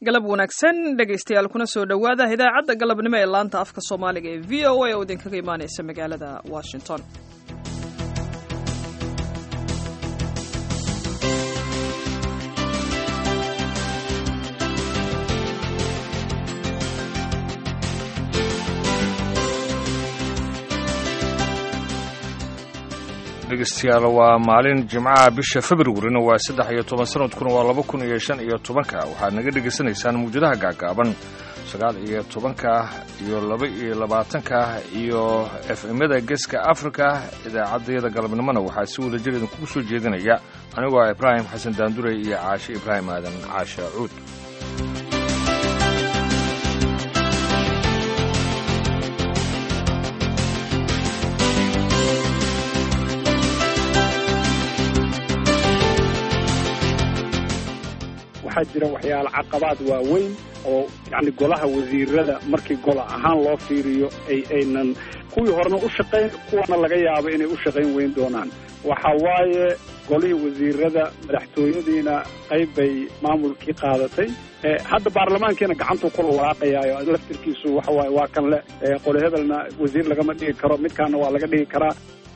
galab wanaagsan dhegaystayaal kuna soo dhowaada idaacadda galabnimo ee laanta afka soomaaliga ee v o a oo idinkaga imaanaysa magaalada washington dhegeystayaal waa maalin jimcaha bisha februarina waa saddex iyo toban sanadkuna waa laba kun iyo shan iyo tobanka waxaad naga dhegaysanaysaan mawjadaha gaagaaban sagaal iyo tobanka iyo laba iyo labaatanka iyo f m-yada geeska africa idaacaddayada galabnimona waxaa si wada jir idinkugu soo jeedinaya anigoo ah ibraahim xasan daandure iyo caashe ibraahim aadan caasha cuud waxaa jira waxyaala caqabaad waaweyn oo yani golaha wasiirada markii gola ahaan loo fiiriyo ay aynan kuwii horena u shaqayn kuwana laga yaabo inay u shaqayn weyn doonaan waxa waaye golihii wasiirada madaxtooyadiina qayb bay maamulkii qaadatay hadda baarlamaankiina gacantuu kula walaaqayaayo laftirkiisu waxa waaye waa kan le qole hebelna wasiir lagama dhigi karo midkaana waa laga dhigi karaa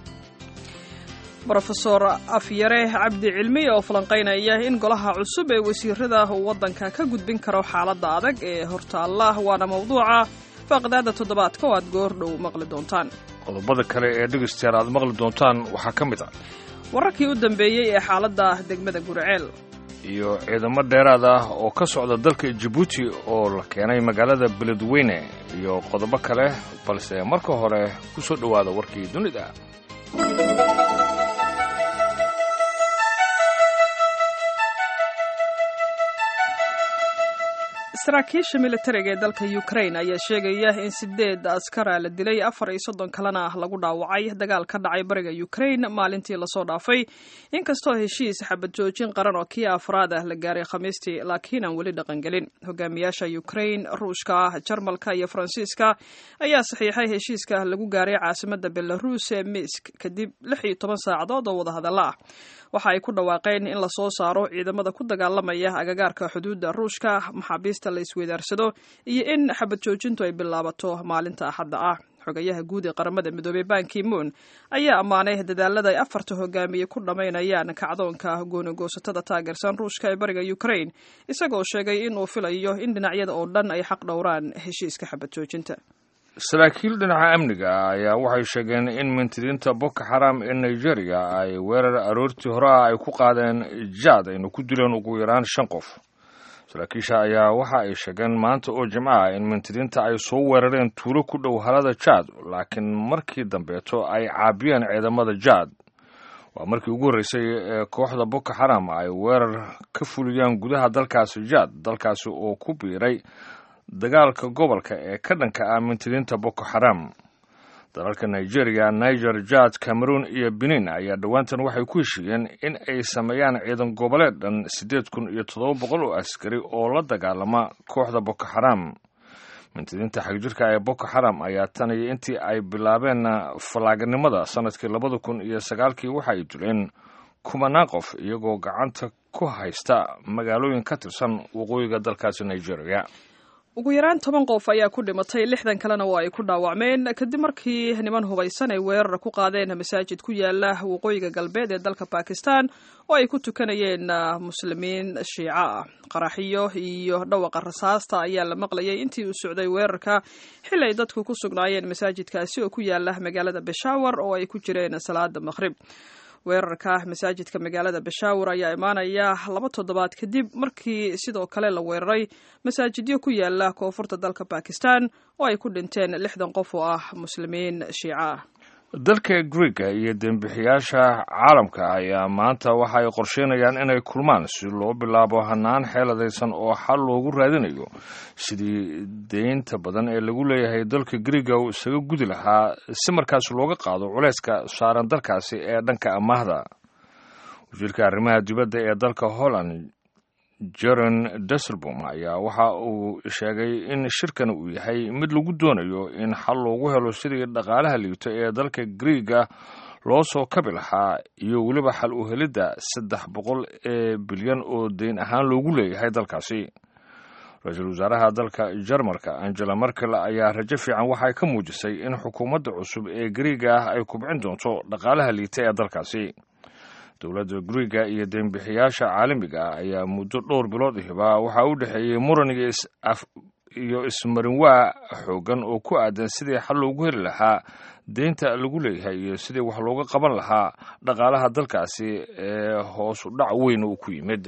rofeor afyare cabdi cilmi oo falanqaynaya in golaha cusub ee wasiirada uu waddanka ka gudbin karo xaaladda adag ee hortaalla waana mawduuca faaqdaada toddobaadka oo aad goor dhow maqli doontaan qodobada kale ee dhegeystayaal aad maqli doontaan waxaa ka mid ah wararkii u dambeeyey ee xaaladda degmada gurceel iyo ciidamo dheeraad ah oo ka socda dalka jabuuti oo la keenay magaalada beledweyne iyo qodobo kale balse marka hore ku soo dhowaada warkii dunida saraakiisha militariga ee dalka ukrain ayaa sheegaya in sideed askara la dilay afar iyo soddon kalena lagu dhaawacay dagaal ka dhacay bariga ukrain maalintii lasoo dhaafay inkastoo heshiis xabad joojin qaran oo kii afraad ah la gaaray khamiistii laakiin aan weli dhaqangelin hogaamiyaasha ukrain ruushka jarmalka iyo faransiiska ayaa saxiixay heshiiska lagu gaaray caasimada belaruus ee misk kadib lix iyo toban saacadood oo wadahadalla ah waxa ay ku dhawaaqeen in lasoo saaro ciidamada ku dagaalamaya agagaarka xuduudda ruushka maxaabiista la isweydaarsado iyo in xabad joojintu ay bilaabato maalinta axadda ah xogayaha guud ee qaramada midoobey banki moon ayaa ammaanay dadaalada ay afarta hogaamiye ku dhammaynayaan kacdoonka goonigoosatada taageersan ruushka ee bariga ukrain isagoo sheegay in uu filayo in dhinacyada oo dhan ay xaq dhowraan heshiiska xabad joojinta saraakiil dhinaca amniga ayaa waxay sheegeen in mintidiinta boko xaram ee nigeria ay weerar aroortii hore ah ay ku qaadeen jaad ayna ku dileen ugu yaraan shan qof saraakiisha ayaa waxa ay sheegeen maanta oo jimco ah in mintidiinta ay soo weerareen tuulo ku dhow halada jaad laakiin markii dambeeto ay caabiyeen ciidamada jaad waa markii ugu horreysay ee kooxda boko xaram ay weerar ka fuliyaan gudaha dalkaasi jaad dalkaasi oo ku biiray dagaalka gobolka ee ka dhanka ah mintidiinta boko xaram dalalka nigeria niger jad cameroon iyo benin ayaa dhowaantan waxay ku heshiiyeen in ay sameeyaan ciidan goboleed dhan siddeed kun iyo toddoba boqol oo askari oo la dagaalama kooxda boko xaram mintidiinta xagjirka ee boko xaram ayaa tan iyo intii ay bilaabeen fallaaganimada sanadkii labada kun iyo sagaalkii waxa ay dileen kumanaan qof iyagoo gacanta ku haysta magaalooyin ka tirsan waqooyiga dalkaasi nigeria ugu yaraan toban qof ayaa ku dhimatay lixdan kalena waa ay ku dhaawacmeen kadib markii niman hubaysan ay weerar ku qaadeen masaajid ku yaala waqooyiga galbeed ee dalka bakistan oo ay ku tukanayeen muslimiin shiico ah qaraxiyo iyo dhawaqa rasaasta ayaa la maqlayay intii uu socday weerarka xili ay dadku ku sugnaayeen masaajidkaasi oo ku yaala magaalada beshawar oo ay ku jireen salaada maqhrib weerarka masaajidka magaalada bashawar ayaa imaanaya laba toddobaad kadib markii sidoo kale la weeraray masaajidyo ku yaala koonfurta dalka bakistan oo ay ku dhinteen lixdan qof oo ah muslimiin shiico ah dalka greega iyo dembixiyaasha caalamka ayaa maanta waxa ay qorsheynayaan inay kulmaan si loo bilaabo hanaan xeeladaysan oo xal loogu raadinayo sidii deynta badan ee lagu leeyahay dalka greega uu isaga gudi lahaa si markaas looga qaado culayska saaran dalkaasi ee dhanka amaahda wasiirka arrimaha dibadda ee dalka holland jeren deselbom ayaa waxa uu sheegay in shirkan uu yahay mid lagu doonayo in xal loogu helo sidii dhaqaalaha liito ee dalka greega loo soo kabi lahaa iyo weliba xal u helidda saddex boqol ee bilyan oo deyn ahaan loogu leeyahay dalkaasi ra-iisul wasaaraha dalka jarmalka angela merkel ayaa rajo fiican waxay ka muujisay in xukuumadda cusub ee gariiga ah ay kubcin doonto dhaqaalaha liita ee dalkaasi dowladda guriga iyo deembixiyaasha caalamiga ah ayaa muddo dhowr bilood ahiba waxaa u dhexeeyey muran iyo ismarinwaa xoogan oo ku aadan sidii xal loogu heli lahaa deynta lagu leeyahay iyo sidii wax looga qaban lahaa dhaqaalaha dalkaasi ee hoos u dhac weyn uu ku yimid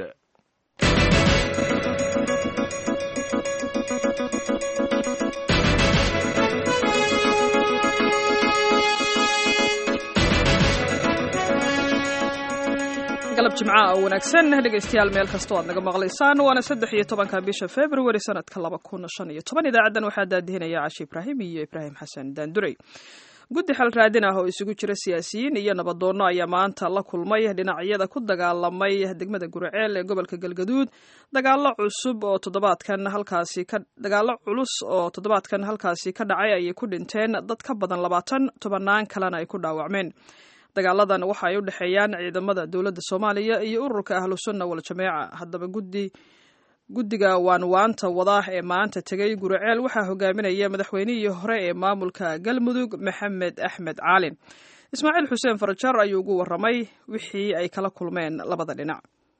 galab jimca oo wanaagsan dhegaystayaal meel kastoo aad naga maqlaysaan waana saddex iyo tobanka bisha februari sanadka laba kun shan iyo toban idaacaddan waxaa daadihinaya cashi ibraahim iyo ibraahim xasan daanduray guddi xal raadin ah oo isugu jira siyaasiyiin iyo nabadoonno ayaa maanta la kulmay dhinacyada ku dagaalamay degmada guriceel ee gobolka galgaduud dagaalo cusub oo toddobaadkan halkaasi ka dagaallo culus oo toddobaadkan halkaasi ka dhacay ayay ku dhinteen dad ka badan labaatan tobannaan kalena ay ku dhaawacmeen dagaaladan waxa ay u dhexeeyaan ciidamada dowladda soomaaliya iyo ururka ahlusunna wal-jameeca haddaba guddi guddiga waanwaanta wadaa ee maanta tegay guriceel waxaa hogaaminaya madaxweynihii hore ee maamulka galmudug maxamed axmed caalin ismaaciil xuseen farajar ayuu ugu warramay wixii ay kala kulmeen labada dhinac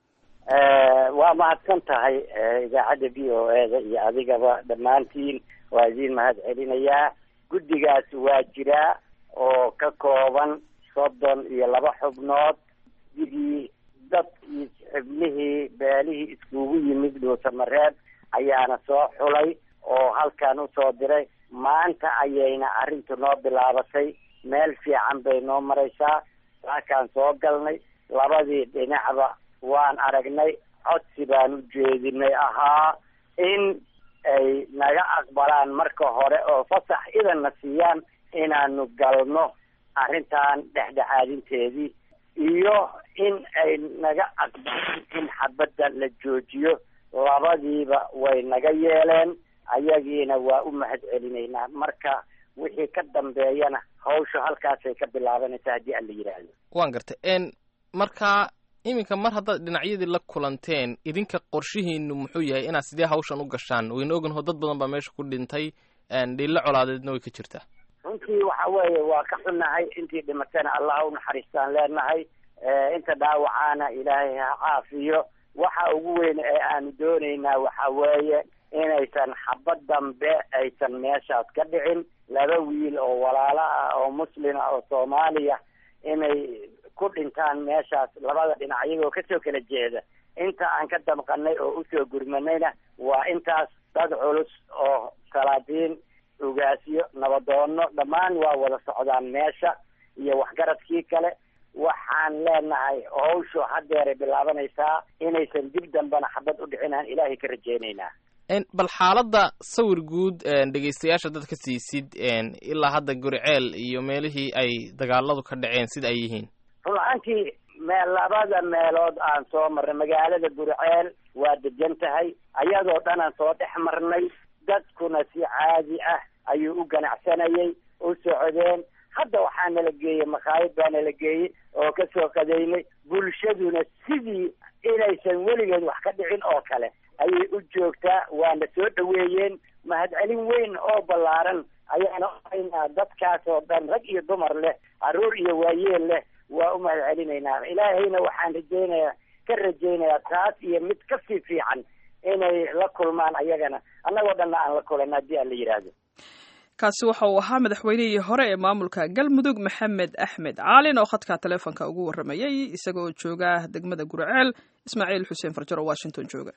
waa mahadsan tahay idaacadda v o e da iyo adigaba dhammaantiin waa idiin mahad celinayaa guddigaas waa jiraa oo ka kooban soddon iyo laba xubnood digii dadkii xubnihii beelihii iskugu yimid dhuusamareeb ayaana soo xulay oo halkan usoo diray maanta ayayna arrintu noo bilaabatay meel fiican bay noo maraysaa saakaan soo galnay labadii dhinacba waan aragnay codsi baan u jeedinay ahaa in ay naga aqbalaan marka hore oo fasax idanna siiyaan inaanu galno arrintan dhexdhexaadinteedii iyo in ay naga aqbalaan in xabadda la joojiyo labadiiba way naga yeeleen ayagiina waa u mahad celinaynaa marka wixii ka dambeeyana hawsha halkaasay ka bilaabanaysaa haddii aan la yidhaahdo waan gartay n marka iminka mar haddaad dhinacyadii la kulanteen idinka qorshihiinu muxuu yahay inaad sidee hawshan u gashaan wayna oganho dad badan baa meesha ku dhintay dhiilo colaadeedna way ka jirtaa runtii waxa weeye waa ka xunnahay intii dhimatana allah u naxariistaan leenahay inta dhaawacaana ilaahay ha caafiyo waxa ugu weyn ee aanu doonaynaa waxa weeye inaysan xabad dambe aysan meeshaas ka dhicin laba wiil oo walaalo ah oo muslima oo soomaaliya inay ku dhintaan meeshaas labada dhinac iyagoo kasoo kala jeeda inta aan ka damqanay oo usoo gurmanayna waa intaas dad culus oo salaadiin ugaasyo nabadoono dhammaan waa wada socdaan meesha iyo waxgaradkii kale waxaan leenahay hawshu haddeeray bilaabanaysaa inaysan dib dambena xabad u dhicinaan ilaahay ka rajeynaynaa bal xaaladda sawir guud dhegaystayaasha dad ka siisid ilaa hadda guriceel iyo meelihii ay dagaaladu ka dhaceen sida ay yihiin run ahaantii mee labada meelood aan soo marnay magaalada guriceel waa degan tahay ayadoo dhan aan soo dhex marnay dadkuna si caadi ah ayuu u ganacsanayay u socdeen hadda waxaa nala geeyey makhaayad baa nala geeyey oo kasoo qadaynay bulshaduna sidii inaysan weligeed wax ka dhicin oo kale ayay u joogtaa waana soo dhaweeyeen mahadcelin weyn oo ballaaran ayaana uhaynaa dadkaas oo dhan rag iyo dumar leh carruur iyo waayeel leh waa u mahad celinaynaa ilaahayna waxaan rajaynayaa ka rajaynayaa taas iyo mid kasii fiican inay la kulmaan ayagana annagoo dhanna aan la kulanno haddii aan la yidhaahdo kaasi waxa uu ahaa madaxweynihii hore ee maamulka galmudug maxamed axmed caalin oo khadka taleefonka ugu warramayay isagoo jooga degmada guriceel ismaaciil xuseen farjar oo washington jooga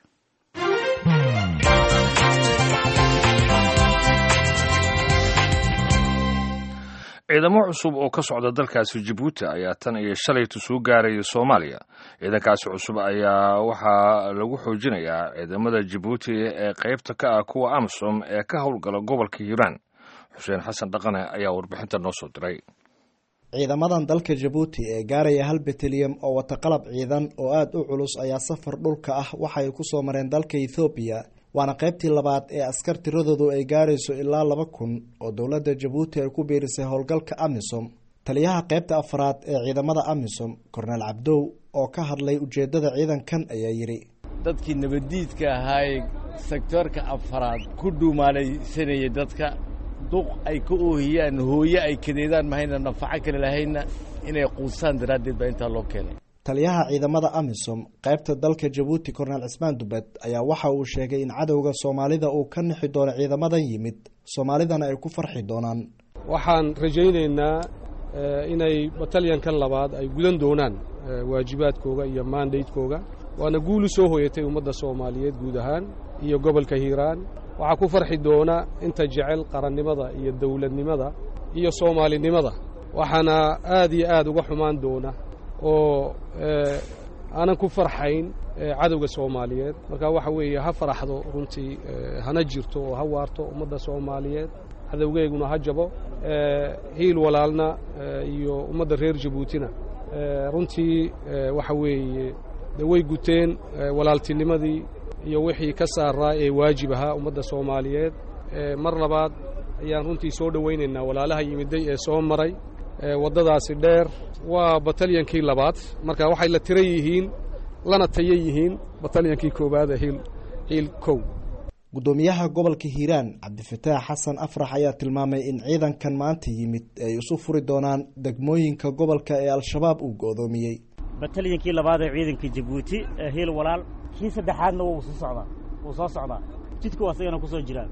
ciidamo cusub oo ka socda dalkaasi jabuuti ayaa tan iyo shalaytu soo gaaraya soomaaliya ciidankaasi cusub ayaa waxaa lagu xoojinayaa ciidamada jabuuti ee qaybta ka ah kuwa amisom ee ka howlgala gobolka hiiraan xuseen xasan dhaqane ayaa warbixinta noo soo diray ciidamadan dalka jabuuti ee gaaraya hal beteliyam oo wata qalab ciidan oo aada u culus ayaa safar dhulka ah waxay ku soo mareen dalka ethoobiya waana qaybtii labaad ee askar tiradoodu ay gaarayso ilaa laba kun oo dowladda jabuuti ay ku biirisay howlgalka amisom taliyaha qaybta afraad ee ciidamada amisom korneel cabdow oo ka hadlay ujeedada ciidankan ayaa yidhi dadkii nabaddiidka ahaayee sektoorka afaraad ku dhuumaalaysanayay dadka duq ay ka oohiyaan hooye ay kadeedaan mahayna nafaco kale lahaynna inay quusaan daraaddeed baa intaa loo keenay taliyaha ciidamada amisom qaybta dalka jabuuti korneel cismaan dubed ayaa waxa uu sheegay in cadowga soomaalida uu ka nixi doono ciidamadan yimid soomaalidana ay ku farxi doonaan waxaan rajaynaynaa inay batalyankan labaad ay gudan doonaan waajibaadkooga iyo mandatekooga waana guul u soo hoyatay ummadda soomaaliyeed guud ahaan iyo gobolka hiiraan waxaa ku farxi doona inta jecel qarannimada iyo dowladnimada iyo soomaalinimada waxaana aad iyo aad uga xumaan doona oo aanan ku farxayn cadowga soomaaliyeed marka waxa weeye ha faraxdo runtii hana jirto oo ha waarto ummadda soomaaliyeed cadowgeyguna ha jabo hiil walaalna iyo ummadda reer jabuutina runtii waxa weeye de way guteen walaaltinimadii iyo wixii ka saaraa ee waajib ahaa ummadda soomaaliyeed mar labaad ayaan runtii soo dhowaynaynaa walaalaha yimiday ee soo maray waddadaasi dheer waa batalyankii labaad marka waxay la tira yihiin lana taya yihiin batalyankii koowaad ee hiil hiil kow guddoomiyaha gobolka hiiraan cabdifataax xasan afrax ayaa tilmaamay in ciidankan maanta yimid ay isu furi doonaan degmooyinka gobolka ee al-shabaab uu go'doomiyey batalyankii labaad ee ciidanka jabuuti ee hiil walaal kii saddexaadna wuu soo socdaa wuu soo socdaa jidku asagana ku soo jiraan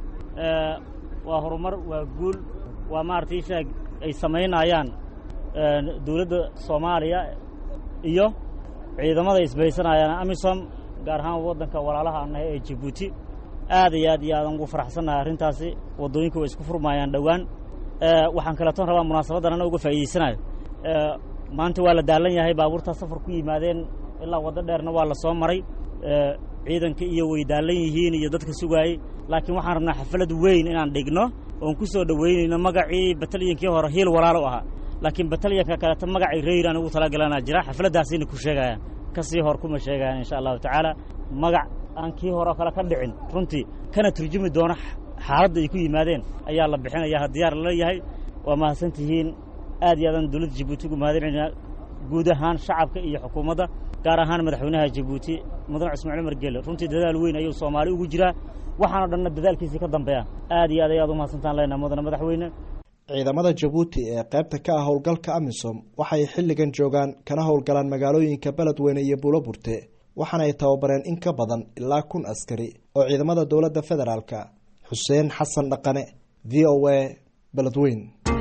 waa horumar waa guul waa maaragtay ishaag ay samaynayaan dowladda soomaaliya iyo ciidamada isbaysanayaan amisom gaar ahaan waddanka walaalaha annahay ee jabuuti aad iyo aad iyo aadan ugu faraxsannahay arrintaasi waddooyinka way isku furmaayaan dhowaan waxaan kaleetoon rabaa munaasabaddan ana uga faa'iidaysanayo maanta waa la daalan yahay baabuurtaa safar ku yimaadeen ilaa waddo dheerna waa la soo maray ciidanka iyo way daalan yihiin iyo dadka sugaayey laakiin waxaan rabnaa xaflad weyn inaan dhigno oon ku soo dhoweynayno magacii batalyankii hore hiil walaalo ahaa laakiin batalyanka kaleeto magacii reyraan ugu talagalanaa jira xafladdaasina ku sheegayaan ka sii hor kuma sheegayaan insha allahu tacaala magac aan kii hore oo kale ka dhicin runtii kana turjumi doona xaaladda ay ku yimaadeen ayaa la bixinayaa diyaar laleeyahay waa mahadsan tihiin aad iyo aadan dowladda jabuuti ugu mahadinaynaa guud ahaan shacabka iyo xukuumadda gaar ahaan madaxweynaha jabuuti mudan cismaan cumar gelle runtii dadaal weyn ayuu soomaali ugu jiraa waxaanoo dhanna dadaalkiisii ka dambeeya aad iyo aad ayaad u mahadsantaan leenaha mudane madaxweyne ciidamada jabuuti ee qaybta ka ah howlgalka amisom waxay xilligan joogaan kana howlgalaan magaalooyinka beledweyne iyo buuloburte waxaana ay tababareen in ka badan ilaa kun askari oo ciidamada dowladda federaalka xuseen xasan dhaqane v o a beledweyn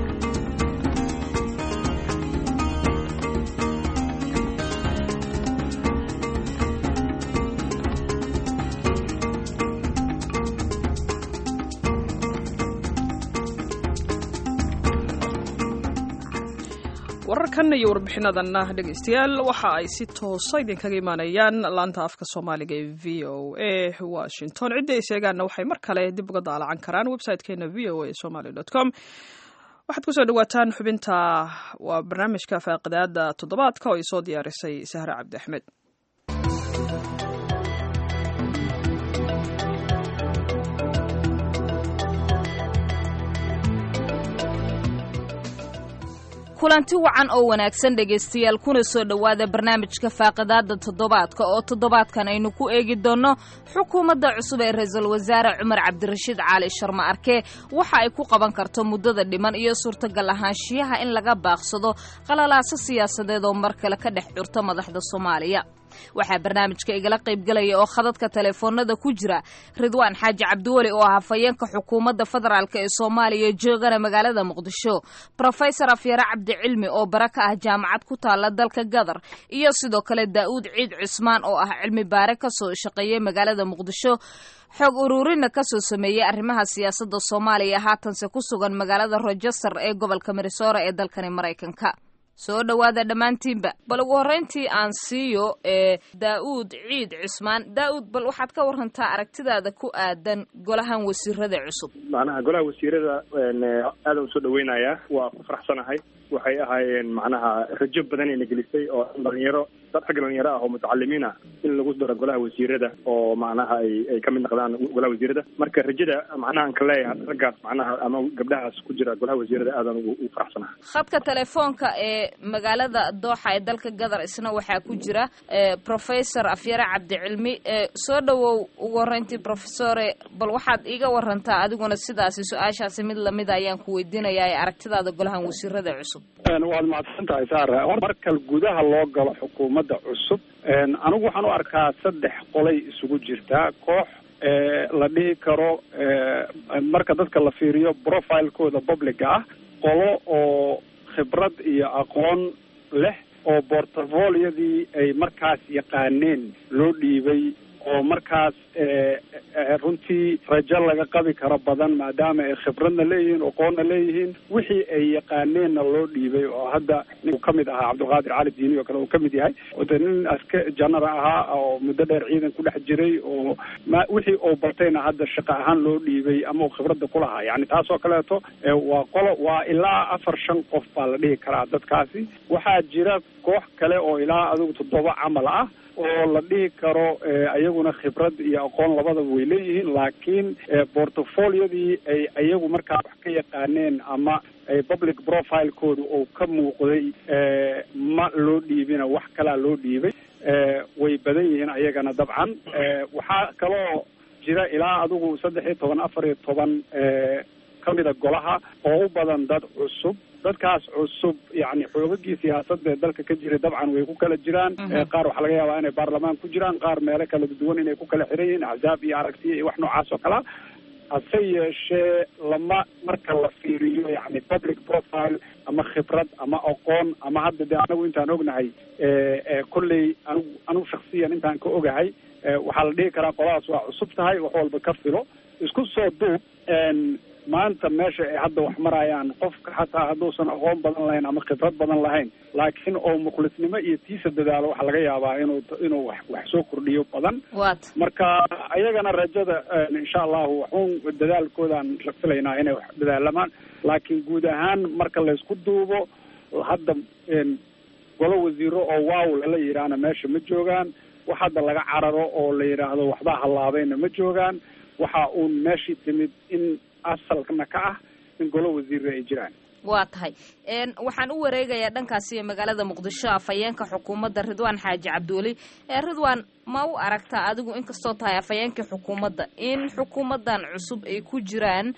wararkan iyo warbixinadanna dhegeystayaal waxa ay si toosa idinkaga imaanayaan laanta afka soomaaliga ee v o a washington ciddi ay sheegaanna waxay mar kale dib uga daalacan karaan website-keena v o a somaly com waxaad kusoo dhawaataan xubinta waa barnaamijka faaqidaada toddobaadka oo ay soo diyaarisay sahre cabdi axmed kulanti wacan oo wanaagsan dhegaystayaal kuna soo dhowaada barnaamijka faaqidaada toddobaadka oo toddobaadkan aynu ku eegi doonno xukuumadda cusub ee ra-iisul wasaare cumar cabdirashiid cali sharma arke waxa ay ku qaban karto muddada dhiman iyo suurtagal ahaanshiyaha in laga baaqsado qalalaaso siyaasadeed oo mar kale ka dhex curta madaxda soomaaliya waxaa barnaamijka igala qaybgalaya oo khadadka teleefoonada ku jira ridwaan xaaji cabdiweli oo ah hafayeenka xukuumadda federaalk ee soomaaliya joogana magaalada muqdisho rofesor afyare cabdicilmi oo bara ka ah jaamacad ku taala dalka gadar iyo sidoo kale daa'uud ciid cusmaan oo ah cilmi baare kasoo shaqeeyay magaalada muqdisho xog uruurina kasoo sameeyey arrimaha siyaasadda soomaaliya haatanse ku sugan magaalada rochester ee gobolka minnesora ee dalkani maraykanka soo dhowaada dhammaantiinba bal ugu horreyntii aan siiyo ee daa'uud ciid cusmaan daa'uud bal waxaad ka warantaa aragtidaada ku aadan golahan wasiirada cusub macnaha golaha wasiirada aadan usoo dhaweynayaa waa ku faraxsanahay waxay ahaayeen macnaha rajo badan ayna gelisay oo dhalinyaro dad xagga dhalinyaro ah oo mutacalimiin ah in lagu daro golaha wasiirada oo macnaha ay ay kamid noqdaan golaha wasiirada marka rajada macnaha aan ka leeyahay raggaas macnaha ama gabdhahaas ku jira golaha wasiirada aadan ugu ugu faraxsanaha khadka telefoonka ee magaalada dooxa ee dalka gadar isna waxaa ku jira eh, professor afyare cabdicilmi eh, soo dhowow ugu horreyntii professore bal waxaad iiga warantaa adiguna sidaasi su-aashaasi mid lamida ayaan ku weydiinayaa ee aragtidaada golahan wasiirada cusub waad mahadsan tahay saare hor marka gudaha loo galo xukuumadda cusub anigu waxaan u arkaa saddex qolay isugu jirtaa koox la dhihi karo marka dadka la fiiriyo profilekooda publica ah qolo oo khibrad iyo aqoon leh oo portfoliyadii ay markaas yaqaaneen loo dhiibay oo markaas runtii rajo laga qabi karo badan maadaama ay khibradna leeyihiin aqoonna leeyihiin wixii ay yaqaaneenna loo dhiibay oo hadda nin ka mid ahaa cabdulqaadir cali diini oo kale uu ka mid yahay de nin aska janara ahaa oo muddo dheer ciidan ku dhex jiray oo ma wixii uu bartayna hadda shaqo ahaan loo dhiibay ama uu khibradda ku lahaa yani taasoo kaleeto waa qolo waa ilaa afar shan qof baa la dhihi karaa dadkaasi waxaa jira koox kale oo ilaa adigu toddoba camal ah oo la dhihi karo ayaguna khibrad iyo aqoon labadaba way leeyihiin laakiin portfoliyadii ay ayagu markaa wax ka yaqaaneen ama public profilekooda uu ka muuqday ma loo dhiibina wax kalaa loo dhiibay way badan yihiin ayagana dabcan waxaa kaloo jira ilaa adigu saddex iyo toban afar iyo toban kamida golaha oo u badan dad cusub dadkaas cusub yani xoogagii siyaasadda ee dalka ka jiray dabcan way ku kala jiraan qaar waxaa laga yaabaa inay baarlamaan ku jiraan qaar meelo kala duwan inay ku kala xiran yihiin axzaab iyo aragtiya iyo wax noocaas oo kalea hase yeeshee lama marka la fiiriyo yani public profile ama khibrad ama aqoon ama hadda de anagu intaan ognahay kolley anigu anigu shaksiyan intaan ka ogahay waxaa la dhihi karaa qoladaas waa cusub tahay wax walba ka filo isku soo duub maanta meesha ay hadda wax marayaan qofka xataa hadduusan aqoon badan lahayn ama khibrad badan lahayn laakiin oo mukhlisnimo iyo tiisa dadaalo waxaa laga yaabaa inuu inuu wax wax soo kordhiyo badan wat marka ayagana rajada insha allahu waxuun dadaalkoodaan filaynaa inay wax dadaalamaan laakiin guud ahaan marka laysku duubo hadda golo wasiiro oo waaw lala yidhaahna meesha ma joogaan wax hadda laga cararo oo la yidhaahdo waxbaa hallaabayna ma joogaan waxa uun meeshii timid in asalkana ka ah in golo wasiirra ay jiraan waa tahay waxaan u wareegayaa dhankaasi magaalada muqdisho afhayeenka xukuumadda ridwaan xaaji cabdiweli ridwaan ma u aragtaa adigu inkastoo tahay afhayeenkii xukuumadda in xukuumaddan cusub ay ku jiraan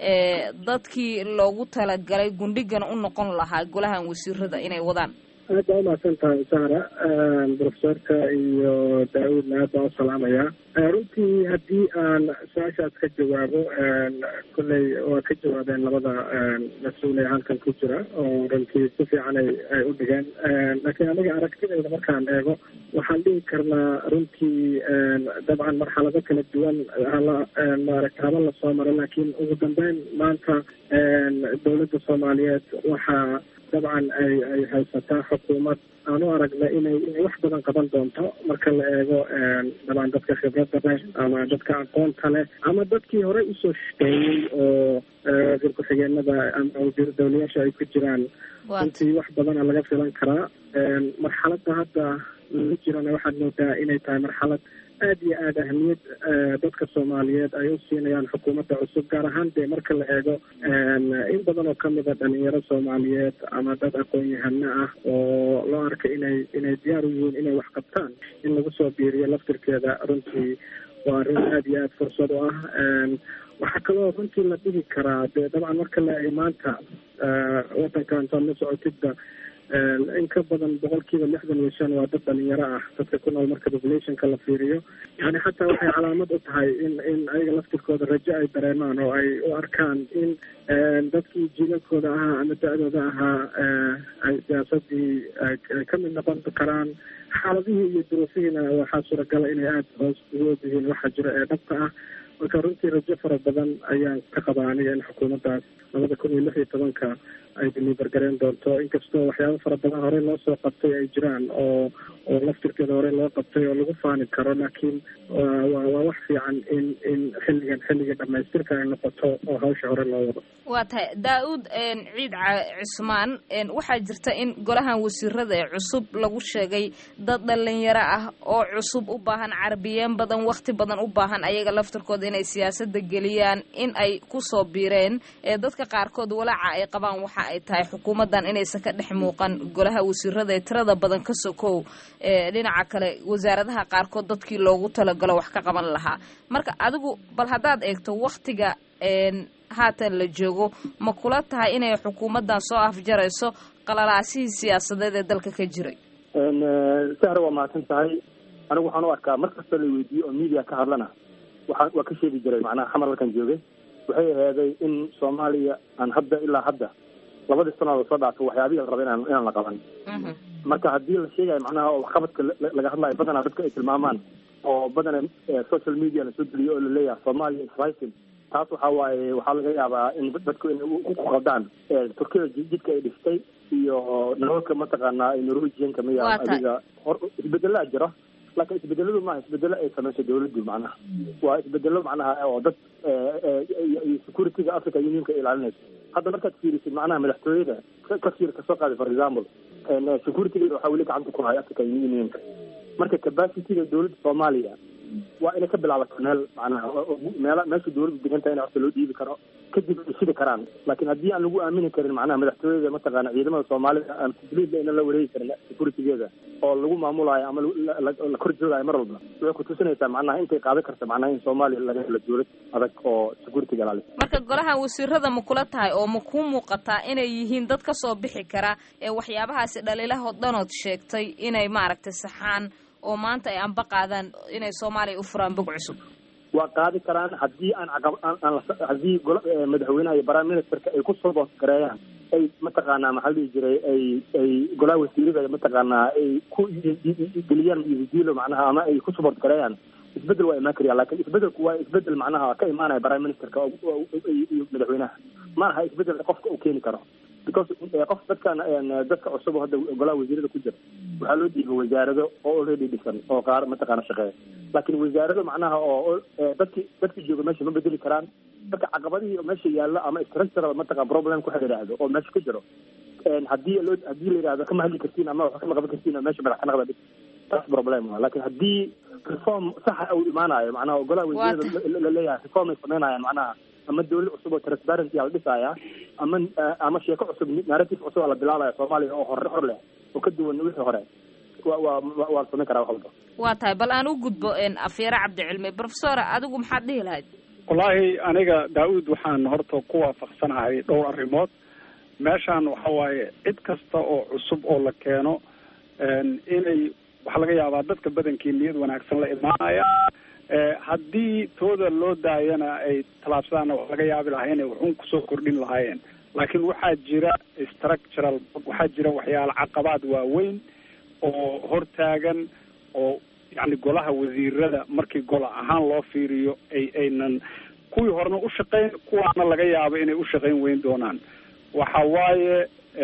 dadkii loogu talagalay gundhigana u noqon lahaa golahan wasiirada inay wadaan aad baa umahadsan tahay saara profesorka iyo daa-uudna aad baan u salaamayaa runtii haddii aan su-aashaas ka jawaabo kolley waa ka jawaabeen labada mas-uul ee halkan ku jira oo runtii si fiican ay ay u dhigeen laakiin aniga aragtidayda markaan eego waxaan dhihi karnaa runtii dabcan marxalado kala duwan hala maaragta haba lasoo maro laakiin ugu dambeyn maanta dowladda soomaaliyeed waxaa dabcan ay ay haysataa xukuumad aan u aragna inay inay wax badan qaban doonto marka la eego dabcan dadka khibradda leh ama dadka aqoonta leh ama dadkii horey usoo shaqeeyey oo wasiir ku-xigeenada ama wasiir dawlayaasha ay ku jiraan runtii wax badana laga filan karaa marxaladda hadda lagu jirana waxaad moodaa inay tahay marxalad aad iyo aada ahmiyad dadka soomaaliyeed ay u siinayaan xukuumadda cusub gaar ahaan dee marka la eego in badan oo kamid a dhalinyaro soomaaliyeed ama dad aqoon-yahano ah oo loo arka inay inay diyaar u yihiin inay wax qabtaan in lagu soo biiriyo laftirkeeda runtii waa arrin aada iyo aada fursad u ah waxaa kaloo runtii la dhihi karaa dee dabcan marka la eego maanta wadanka intaad la socotidba in ka badan boqolkiiba lixdan iyo shan waa dad dhalinyaro ah dadka ku nool marka populationka la fiiriyo yani xataa waxay calaamad u tahay in in ayaga laftirkooda rajo ay dareemaan oo ay u arkaan in dadkii jiilalkooda ahaa ama da-dooda ahaa ay siyaasadii ay ka mid noqon karaan xaaladihii iyo duruufihiina waxaa suuragala inay aada hoos ugu ogyihiin waxa jira ee dhabka ah marka runtii rajo fara badan ayaan ka qabaa aniga in xukuumaddaas labada kun iyo lix iyo tobanka ay deliver gareyn doonto inkastoo waxyaabo fara badan horey loo soo qabtay ay jiraan oo oo laftirkeeda hore loo qabtay oo lagu faani karo laakiin waa waa wax fiican in in xilligan xilligii dhamaystirka ay noqoto oo hawsha hore loo wado waa tahay daa-uud ciid cismaan waxaa jirta in golahan wasiirada ee cusub lagu sheegay dad dhalinyaro ah oo cusub u baahan carabiyeen badan wakti badan u baahan ayaga laftirkooda inay siyaasada geliyaan in ay kusoo biireen ee dadka qaarkood walaaca ay qabaan waxa ay tahay xukuumaddan inaysan ka dhex muuqan golaha wasiirada ee tirada badan ka sokow ee dhinaca kale wasaaradaha qaarkood dadkii loogu talagalo wax ka qaban lahaa marka adigu bal haddaad eegto waktiga haatan la joogo ma kula tahay inay xukuumaddan soo afjarayso qalalaasihii siyaasadeed ee dalka ka jiray sahre waa mahadsan tahay anigu waxaan u arkaa mar kasta la weydiiyo oo media ka hadlana waxaa waa ka sheegi jiray macnaha xamar halkan joogay waxay aheeday in soomaaliya aan hadda ilaa hadda labadii sanood soo dhaafo waxyaabihii la raba inaan inaan la qaban marka haddii la sheegayo macnaha oo waxqabadka laga hadlayo badanaa dadka ay tilmaamaan oo badana social media la soo geliyo oo laleeyahay soomaaliya is rising taas waxa waaye waxaa laga yaabaa in dadku inay ku qaldaan turkida jidka ay dhistay iyo nalalka mataqaanaa norwegianka miya adiga hor isbedelaa jira laakiin isbedeladu maaha isbedelo ay samayso dawladdu macnaha waa isbedelo macnaha oo dad securityga africa unionka ay ilaalinayso hadda markaad fiirisid macnaha madaxtooyada kasir kasoo qaaday for example securitygeeda waxaa weli gacanta ku haya africa unionka marka capacityga dawladda soomaaliya waa inay ka bilaabato meel macnaha meel meesha dawladdu degantahay in horta loo dhiibi karo kadib ay shidi karaan laakiin haddii aan lagu aamini karin macnaha madaxtooyada mataqaana ciidamada soomaalida aan tadliidla inaan la wareegi karin securitygeeda oo lagu maamulaayo ama la kor joogaayo mar walba waxay kutusinaysaa macnaha intay qaadan karta macnaha in soomaaliya laga helo dawlad adag oo securityga ilaalisa marka golahan wasiirada ma kula tahay oo ma kuu muuqataa inay yihiin dad ka soo bixi kara ee waxyaabahaasi dhaliilahoo dhanood sheegtay inay maaragtay saxaan oo maanta ay anba qaadaan inay soomaaliya u furaan bog cusub waa qaadi karaan haddii aan aan haddii gola madaxweynaha iyo prime ministerka ay kusoo boosgareeyaan ay mataqaanaa maxaa la dhihi jiray ay ay golaha wasiirada mataqaanaa ay ku geliyaan isdiilo macnaha ama ay ku support gareeyaan isbedel waa imaan karyaa laakiin isbedelku waa isbedel macnaha ka imaanaya prime ministerka iyo madaxweynaha ma aha isbedel qofka uu keeni karo because qof dadkan dadka cusub oo hadda golaha wasiirada ku jira waxaa loo dhiibay wasaarado oo already dhisan oo qaar mataqaana shaqeeya laakiin wasaarado macnaha oo dadki dadki jooga meesha ma bedeli karaan marka caqabadihii meesha yaalla ama structural mataqan problem ku yidhaahdo oo meesha ku jiro haddii loo haddii la yidhahdo kama hadli kartiin ama wax kama qaban kartiin meesha madax ka naqda taas problem waa laakiin haddii reform saxa uu imaanayo macnaha golaha wasiirada laleeyahay reform ay sameynayaan macnaha ama dawlad cusub oo transparency la dhisaya ama ama sheeko cusub narrative cusub la bilaabaya soomaaliya oo hore hor leh oo ka duwan wixii hore wa wa waa la samayn karaa wax walba waa tahay bal aan u gudbo afyare cabdicilmi professor adigu maxaad dhihi lahayd wallaahi aniga daa-uud waxaan horta ku waafaqsanahay dhowr arrimood meeshaan waxa waaye cid kasta oo cusub oo la keeno inay waxaa laga yaabaa dadka badankii niyad wanaagsan la imaanaya haddii tooda loo daayana ay tallaabsadaan wax laga yaabi lahaa inay waxun kusoo kordhin lahaayeen laakiin waxaa jira structural waxaa jira waxyaala caqabaad waaweyn oo hortaagan oo yacni golaha wasiirada markii gola ahaan loo fiiriyo ay aynan kuwii horena u shaqayn kuwaana laga yaabo inay u shaqayn weyn doonaan waxa waaye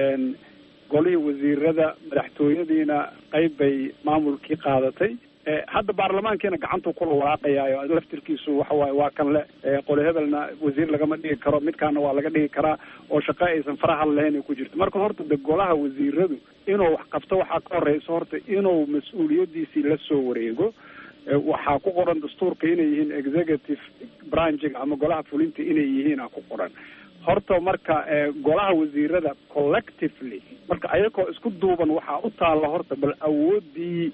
golihii wasiirada madaxtooyadiina qayb bay maamulkii qaadatay hadda baarlamaankiina gacantuu kula walaaqayaayo laftirkiisu waxa waaye waa kan le qoli hebelna wasiir lagama dhigi karo midkaana waa laga dhigi karaa oo shaqo aysan farahal lahayn ay ku jirto marka horta de golaha wasiiradu inuu wax qabto waxaa ka horeysa horta inuu mas-uuliyadiisii la soo wareego waxaa ku qoran dastuurka inay yihiin executive branchiga ama golaha fulinta inay yihiina ku qoran horta marka golaha wasiirada collectively marka ayagoo isku duuban waxaa u taalla horta bal awoodii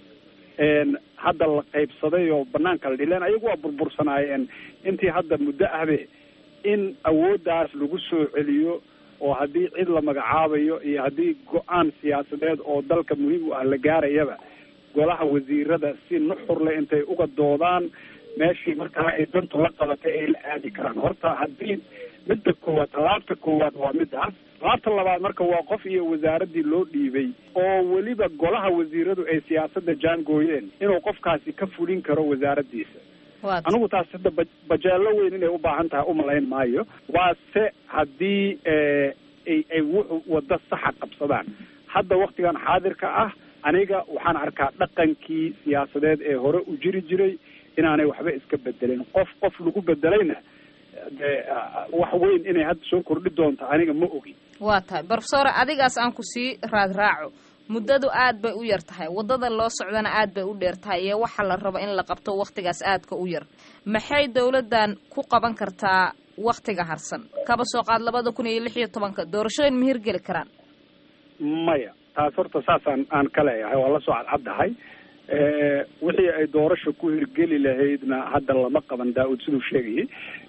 hadda la qaybsaday oo banaanka la dhileen ayagu waa burbursanaayeen intii hadda muddo ahbe in awooddaas lagu soo celiyo oo haddii cid la magacaabayo iyo haddii go-aan siyaasadeed oo dalka muhiim u ah la gaarayaba golaha wasiirada si nuxur leh intay uga doodaan meeshii markaa ay dantu la qabatay ay la aadi karaan horta haddii midda koowaad tallaabta koowaad waa midaas tallaabta labaad marka waa qof iyo wasaaradii loo dhiibay oo weliba golaha wasiiradu ay siyaasadda jaangooyeen inuu qofkaasi ka fulin karo wasaaraddiisa anigu taas hadda bajeelo weyn inay u baahan tahay umalayn maayo waase haddii ay ay wuxuu waddo saxa qabsadaan hadda waktigan xaadirka ah aniga waxaan arkaa dhaqankii siyaasadeed ee hore u jiri jiray inaanay waxba iska bedelin qof qof lagu bedelayna dee wax weyn inay hadda soo kordhi doonto aniga ma ogin waa tahay brofesore adigaas aan ku sii raad raaco muddadu aad bay u yar tahay waddada loo socdana aad bay u dheer tahay iyo waxa la rabo in la qabto wakhtigaas aadka u yar maxay dowladdan ku qaban kartaa wakhtiga harsan kaba soo qaad labada kun iyo lix iyo tobanka doorashooyin ma hirgeli karaan maya taas horta saasaan aan ka leeyahay waa la soo cadcaddahay wixii ay doorasha ku hirgeli lahaydna hadda lama qaban daa-ud siduu sheegayay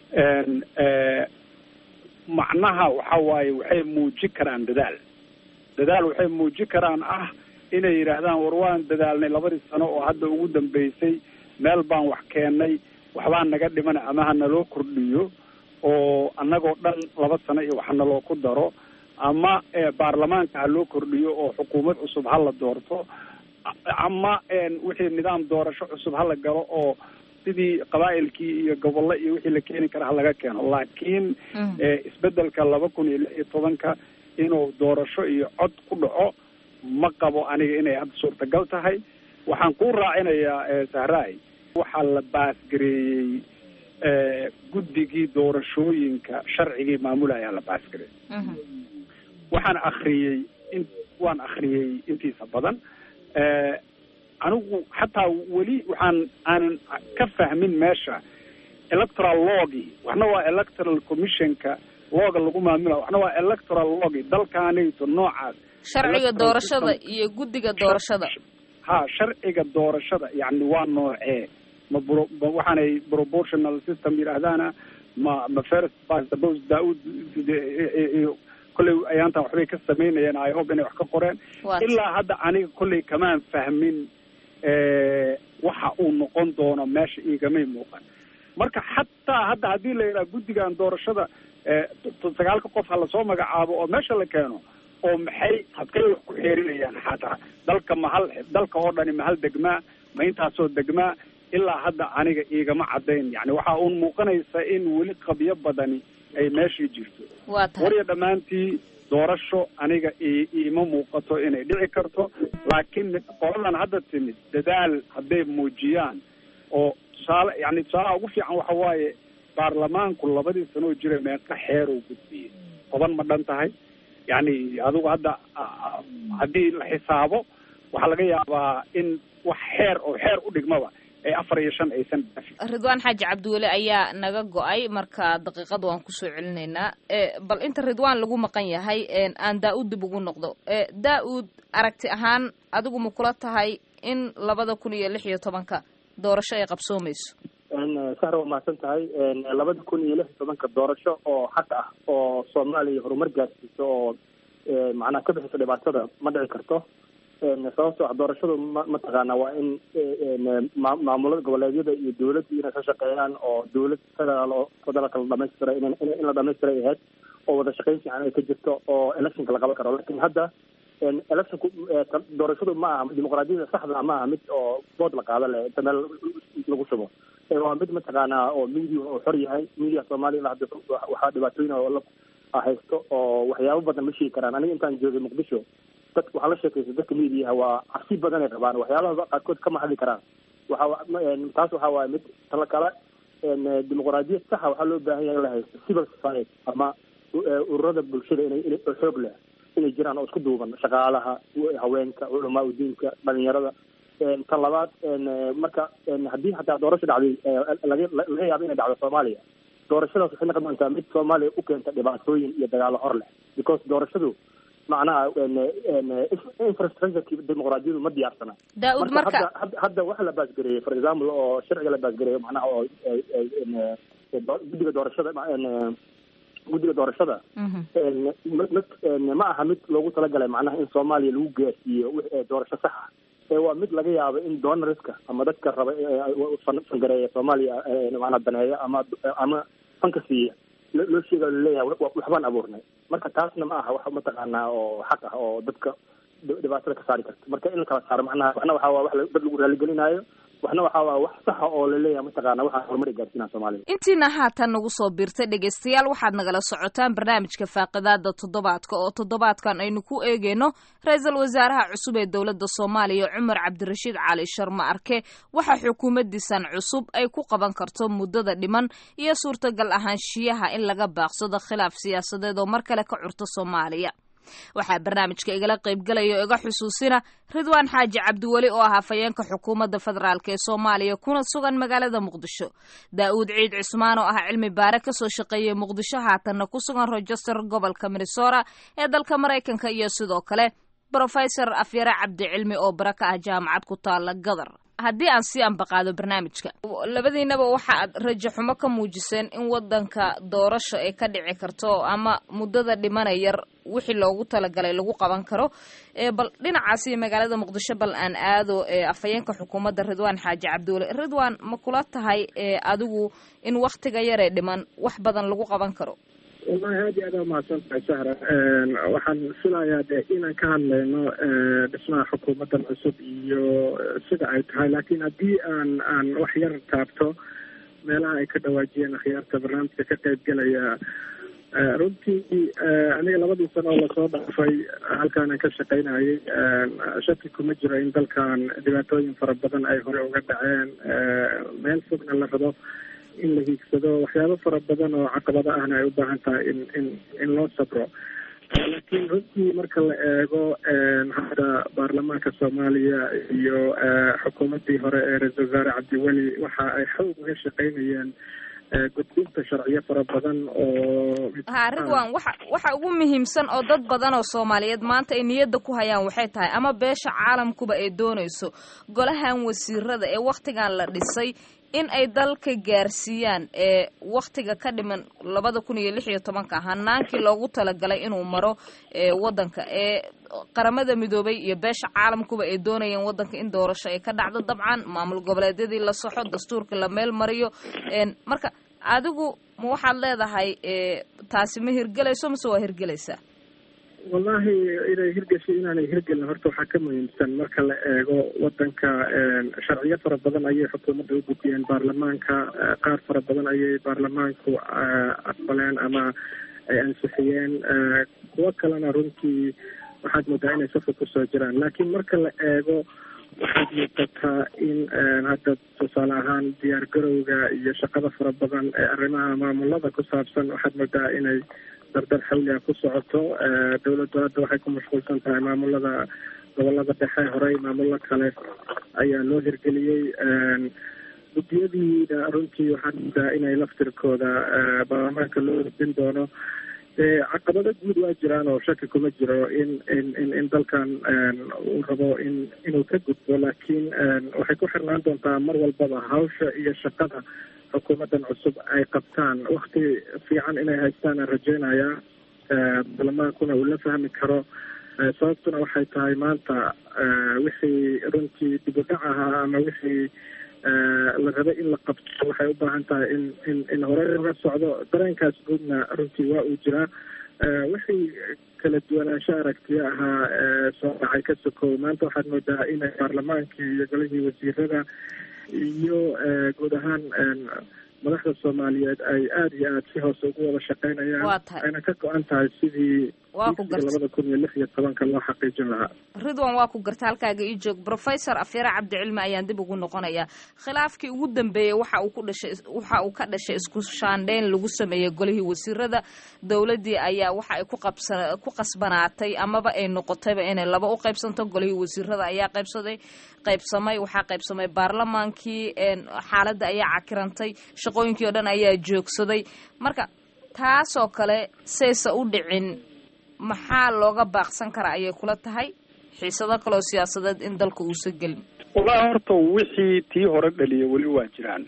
macnaha waxa waaye waxay muujin karaan dadaal dadaal waxay muujin karaan ah inay yidhaahdaan war waan dadaalnay labadii sano oo hadda ugu dambeysay meel baan wax keennay waxbaa naga dhimana ama ha naloo kordhiyo oo annagoo dhan laba sano iyo wax naloo ku daro ama baarlamaanka ha loo kordhiyo oo xukuumad cusub ha la doorto ama wixii nidaam doorasho cusub ha la galo oo sidii qabaa'ilkii iyo gobollo iyo wixii la keeni kara ha laga keeno laakiin isbedelka laba kun iyo lix iyo tobanka inuu doorasho iyo cod ku dhaco ma qabo aniga inay hadda suurtagal tahay waxaan ku raacinayaa sahraay waxaa la baasgareeyey guddigii doorashooyinka sharcigii maamulayaa la baasgareeyey waxaan akriyey in waan akriyey intiisa badan anigu xataa weli waxaan aanan ka fahmin meesha electoral logi waxna waa electoral commissionka looga lagu maamula waxna waa electoral logi dalkaanayto noocaas sharciga doorashada iyo guddiga doorashada ha sharciga doorashada yacni waa noocee ma bro waxaanay proportional system yidhaahdaana ma ma first past the post daa-ud kolley ayaantan waxbay ka samaynayeen i hope inay wax ka qoreen ilaa hadda aniga kolley kamaan fahmin waxa uu noqon doono meesha iigamay muuqan marka xataa hadda haddii la yidhaha guddigan doorashada sagaalka qof ha lasoo magacaabo oo meesha la keeno oo maxay habkay wax ku xeerinayaan xataa dalka mahal dalka oo dhani mahal degmaa ma intaasoo degmaa ilaa hadda aniga iigama caddayn yani waxaa uun muuqanaysa in weli qabyo badani ay meeshii jirto warya dhammaantii doorasho aniga iima muuqato inay dhici karto laakiin qoladan hadda timid dadaal hadday muujiyaan oo tusaale yani tusaalaha ugu fiican waxa waaye baarlamaanku labadii sanoo jira meeqa xeer oo gudbiyey toban ma dhan tahay yani adigu hadda haddii la xisaabo waxaa laga yaabaa in wax xeer oo xeer u dhigmaba ee afar iyo shan aysan dhaafin ridwaan xaaji cabdiweli ayaa naga go-ay marka daqiiqad waan kusoo celinaynaa bal inta ridwaan lagu maqan yahay aan daa-uud dib ugu noqdo daa-uud aragti ahaan adigu ma kula tahay in labada kun iyo lix iyo tobanka doorasho ay qabsoomayso sahra waa mahadsan tahay labada kun iyo lix iyo tobanka doorasho oo xaq ah oo soomaaliya horumar gaarsiiso oo macnaha ka bixiso dhibaatada ma dhici karto sababtoo ah doorashadu ma mataqaana waa in maamulada goboleedyada iyo dawladdu inay ka shaqeeyaan oo dawlad federaal oo federaalka la dhamaystira in in la dhamaystiray ahayd oo wada shaqayn fiican ay ka jirto oo electionka la qaban karo lakin hadda electionku doorashadu ma aha dimuqraadiyada saxda ma aha mid oo bood la qaada leh inta meel lagu shubo waa mid mataqaana oo media oo xor yahay media soomaaliya ilaa hadda waxaa dhibaatooyin oo la haysto oo waxyaabo badan ma sheegi karaan aniga intaan joogay muqdisho dadka waxaa la sheekaysa dadka mediaha waa cabsi badan ay qabaan waxyaabaha qaarkood kama hadli karaan waxa taas waxa waaye mid tala kale dimuqraadiyad saxa waxaa loo baahan yahay in la haysto civil society ama ururada bulshada inay in xoog leh inay jiraan oo isku duuban shaqaalaha haweenka culamaa udiinka dhalinyarada tan labaad marka haddii hataa doorasho dhacday laga laga yaabo inay dhacdo soomaaliya doorashadaas waxay noqon doontaa mid soomaaliya u keenta dhibaatooyin iyo dagaalo hor leh because doorashadu macnaha infrastructureki dimuqraadiyadu ma diyaarsana daa-ud marka hadda waxa la baasgareeyey for example oo sharciga la baasgareeyo macnaha oo guddiga doorashada guddiga doorashada ma aha mid loogu talagalay macnaha in soomaaliya lagu gaarsiiyo doorasho sax ah waa mid laga yaabo in donorska ama dadka raba fangareeya soomaaliya macnaa daneeya ama ama fanka siiya loo sheegayo laleeyahay waxbaan abuurnay marka taasna ma aha wax mataqaanaa oo xaq ah oo dadka dhibaatada ka saari karta marka in la kala saaro macnaha waxna waxaa waa wax dad lagu raaligelinaayo waxna waxaa waa wax saxa oo laleeyahay mataqaana waxaa horumar gaarsiinaa soomaalida intiina haatan nagu soo biirtay dhegaystayaal waxaad nagala socotaan barnaamijka faaqidaada toddobaadka oo toddobaadkan aynu ku eegeyno ra-iisul wasaaraha cusub ee dowladda soomaaliya cumar cabdirashiid cali sharma arke waxa xukuumaddiisan cusub ay ku qaban karto muddada dhiman iyo suurtagal ahaanshiyaha in laga baaqsado khilaaf siyaasadeed oo mar kale ka curto soomaaliya waxaa barnaamijka igala qaybgalaya oo iga xusuusina ridwaan xaaji cabdiweli oo ah hafayeenka xukuumadda federaalk ee soomaaliya kuna sugan magaalada muqdisho daa'uud ciid cismaan oo ah cilmi baare kasoo shaqeeyay muqdisho haatanna ku sugan rochester gobolka minnesota ee dalka maraykanka iyo sidoo kale brofesor afyare cabdicilmi oo bara ka ah jaamacad ku taala gadar haddii aan sii ambaqaado barnaamijka labadiinaba waxa aad rajo xumo ka muujiseen in wadanka doorasho ay ka dhici karto ama muddada dhimana yar wixii loogu talagalay lagu qaban karo bal dhinacaasi magaalada muqdisho bal aan aado afhayeenka xukuumadda ridwaan xaaji cabdiweli ridwaan ma kula tahay adigu in waktiga yaree dhiman wax badan lagu qaban karo wallahi aad iyo aad aa umahadsan tahay sahra waxaan filayaa de inaan ka hadlayno dhismaha xukuumaddan cusub iyo sida ay tahay laakiin haddii aan aan wax yar taabto meelaha ay ka dhawaajiyeen akhyaarta barnaamijka ka qayb gelaya runtii aniga labadii sano oo lasoo dhaafay halkaanan ka shaqaynayay shaki kuma jiro in dalkan dhibaatooyin fara badan ay hore uga dhaceen meel fogna la rabo in la hiigsado waxyaabo fara badan oo caqabado ahna ay u baahan tahay in in in loo sabro laakiin runtii marka la eego hadda baarlamaanka soomaaliya iyo xukuumaddii hore ee ra-isul wasaare cabdiweli waxa ay xoog uga shaqaynayeen gudbinta sharciyo fara badan oo ha ridwan waxa waxa ugu muhiimsan oo dad badan oo soomaaliyeed maanta ay niyadda ku hayaan waxay tahay ama beesha caalamkuba ay doonayso golahan wasiirada ee wakhtigan la dhisay in ay dalka gaarsiiyaan ee wakhtiga ka dhiman labada kun iyo lix iyo tobanka hanaankii loogu talagalay inuu maro ee wadanka ee qaramada midoobay iyo beesha caalamkuba ay doonayeen wadanka in doorasho ay ka dhacdo dabcan maamul goboleedyadii la soxo dastuurka la meel mariyo marka adigu ma waxaad leedahay taasi ma hirgelayso mase waa hirgelaysaa wallahi inay hirgeshay inaanay hirgelin horta waxaa ka muhiimsan marka la eego wadanka sharciyo fara badan ayay xukuumadda u gudbiyeen baarlamaanka qaar fara badan ayay baarlamaanku aqbaleen ama ay ansixiyeen kuwo kalena runtii waxaad moodaa inay safka kusoo jiraan laakiin marka la eego waxaad muuqataa in hadda tusaale ahaan diyaar garowga iyo shaqada fara badan ee arrimaha maamulada ku saabsan waxaad moodaa inay dardar xawliga ku socoto dawladdu hadda waxay ku mashquulsan tahay maamulada gobolada dhexe horey maamulo kale ayaa loo hirgeliyey guddiyadiina runtii waxaad moodaa inay laftirkooda baarlamaanka loo ordin doono caqabado guud waa jiraan oo shaki kuma jiro in in in in dalkan uu rabo in inuu ka gudbo laakiin waxay ku xirnaan doontaa mar walbaba hawsha iyo shaqada xukuumaddan cusub ay qabtaan wakti fiican inay haystaan aan rajeynayaa baarlamaankuna uu la fahmi karo sababtuna waxay tahay maanta wixii runtii dib u dhac ahaa ama wixii la raba in la qabto waxay u baahan tahay in in in hore laga socdo dareenkaas guudna runtii waa uu jiraa wixii kala duwanaansho aragtiyo ahaa soo dhacay ka sokow maanta waxaad moodaa inay baarlamaankii iyo golihii wasiirada iyo guud ahaan madaxda soomaaliyeed ay aada iyo aada si hoose ugu wada shaqeynayaan ayna ka go-an tahay sidii labada kun iyo lix iyo tobanka loo xaqiijin lahaa ridwan waa ku garta halkaaga ii joog professor afyare cabdicilmi ayaan dib ugu noqonayaa khilaafkii ugu dambeeyey waxa uu ku dhashay waxa uu ka dhashay isku shaandheyn lagu sameeyey golihii wasiirada dowladdii ayaa waxa ay ku qabsa ku qasbanaatay amaba ay noqotayba inay laba u qaybsanto golihii wasiirada ayaa qaybsaday qaybsamay waxaa qaybsamay baarlamaankii xaaladda ayaa cakirantay shaqooyinkii oo dhan ayaa joogsaday marka taasoo kale saysa u dhicin maxaa looga baaqsan karaa ayay kula tahay xiisado kaleoo siyaasadeed in dalka uusa gelin wallahi horta wixii tii hore dhaliya weli waa jiraan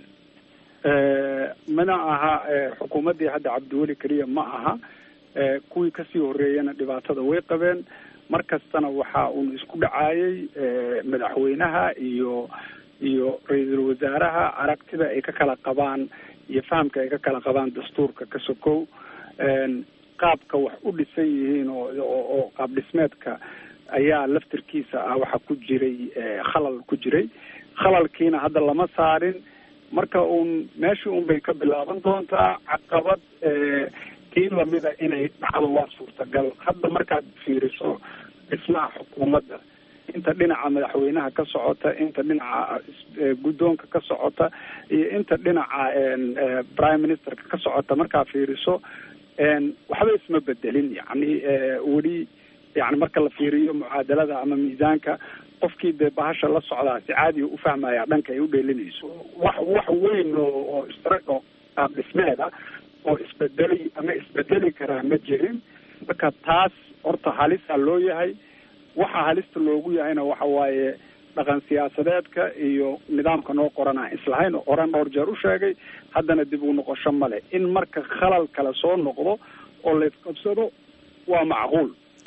mana aha xukuumaddii hadda cabdiweli keliya ma aha kuwii kasii horeeyana dhibaatada way qabeen mar kastana waxa uun isku dhacaayay madaxweynaha iyo iyo ra-iisul wasaaraha aragtida ay ka kala qabaan iyo fahamka ay ka kala qabaan dastuurka ka sokow qaabka wax u dhisan yihiin oo oo qaab dhismeedka ayaa laftirkiisa ah waxa ku jiray khalal ku jiray khalalkiina hadda lama saarin marka uun meeshii un bay ka bilaaban doontaa caqabad tii lamida inay dhacdo waa suurtagal hadda markaad fiiriso dhismaha xukuumadda inta dhinaca madaxweynaha ka socota inta dhinaca guddoonka ka socota iyo inta dhinaca prime ministerka ka socota markaa fiiriso waxba isma bedelin yani weli yani marka la fiiriyo mucaadalada ama miisaanka qofkii dee bahasha la socdaa si caadiga ufahmaya dhanka ay u dheelinayso wax wax weyn oo oo istarago qaab dhismeeda oo isbedeli ama isbedeli karaa ma jirin marka taas horta halisa loo yahay waxa halista loogu yahayna waxa waaye dhaqan siyaasadeedka iyo nidaamka noo qorana islahayn oo oran dhowr jeer u sheegay haddana dib u noqosho male in marka khalal kale soo noqdo oo la isqabsado waa macquul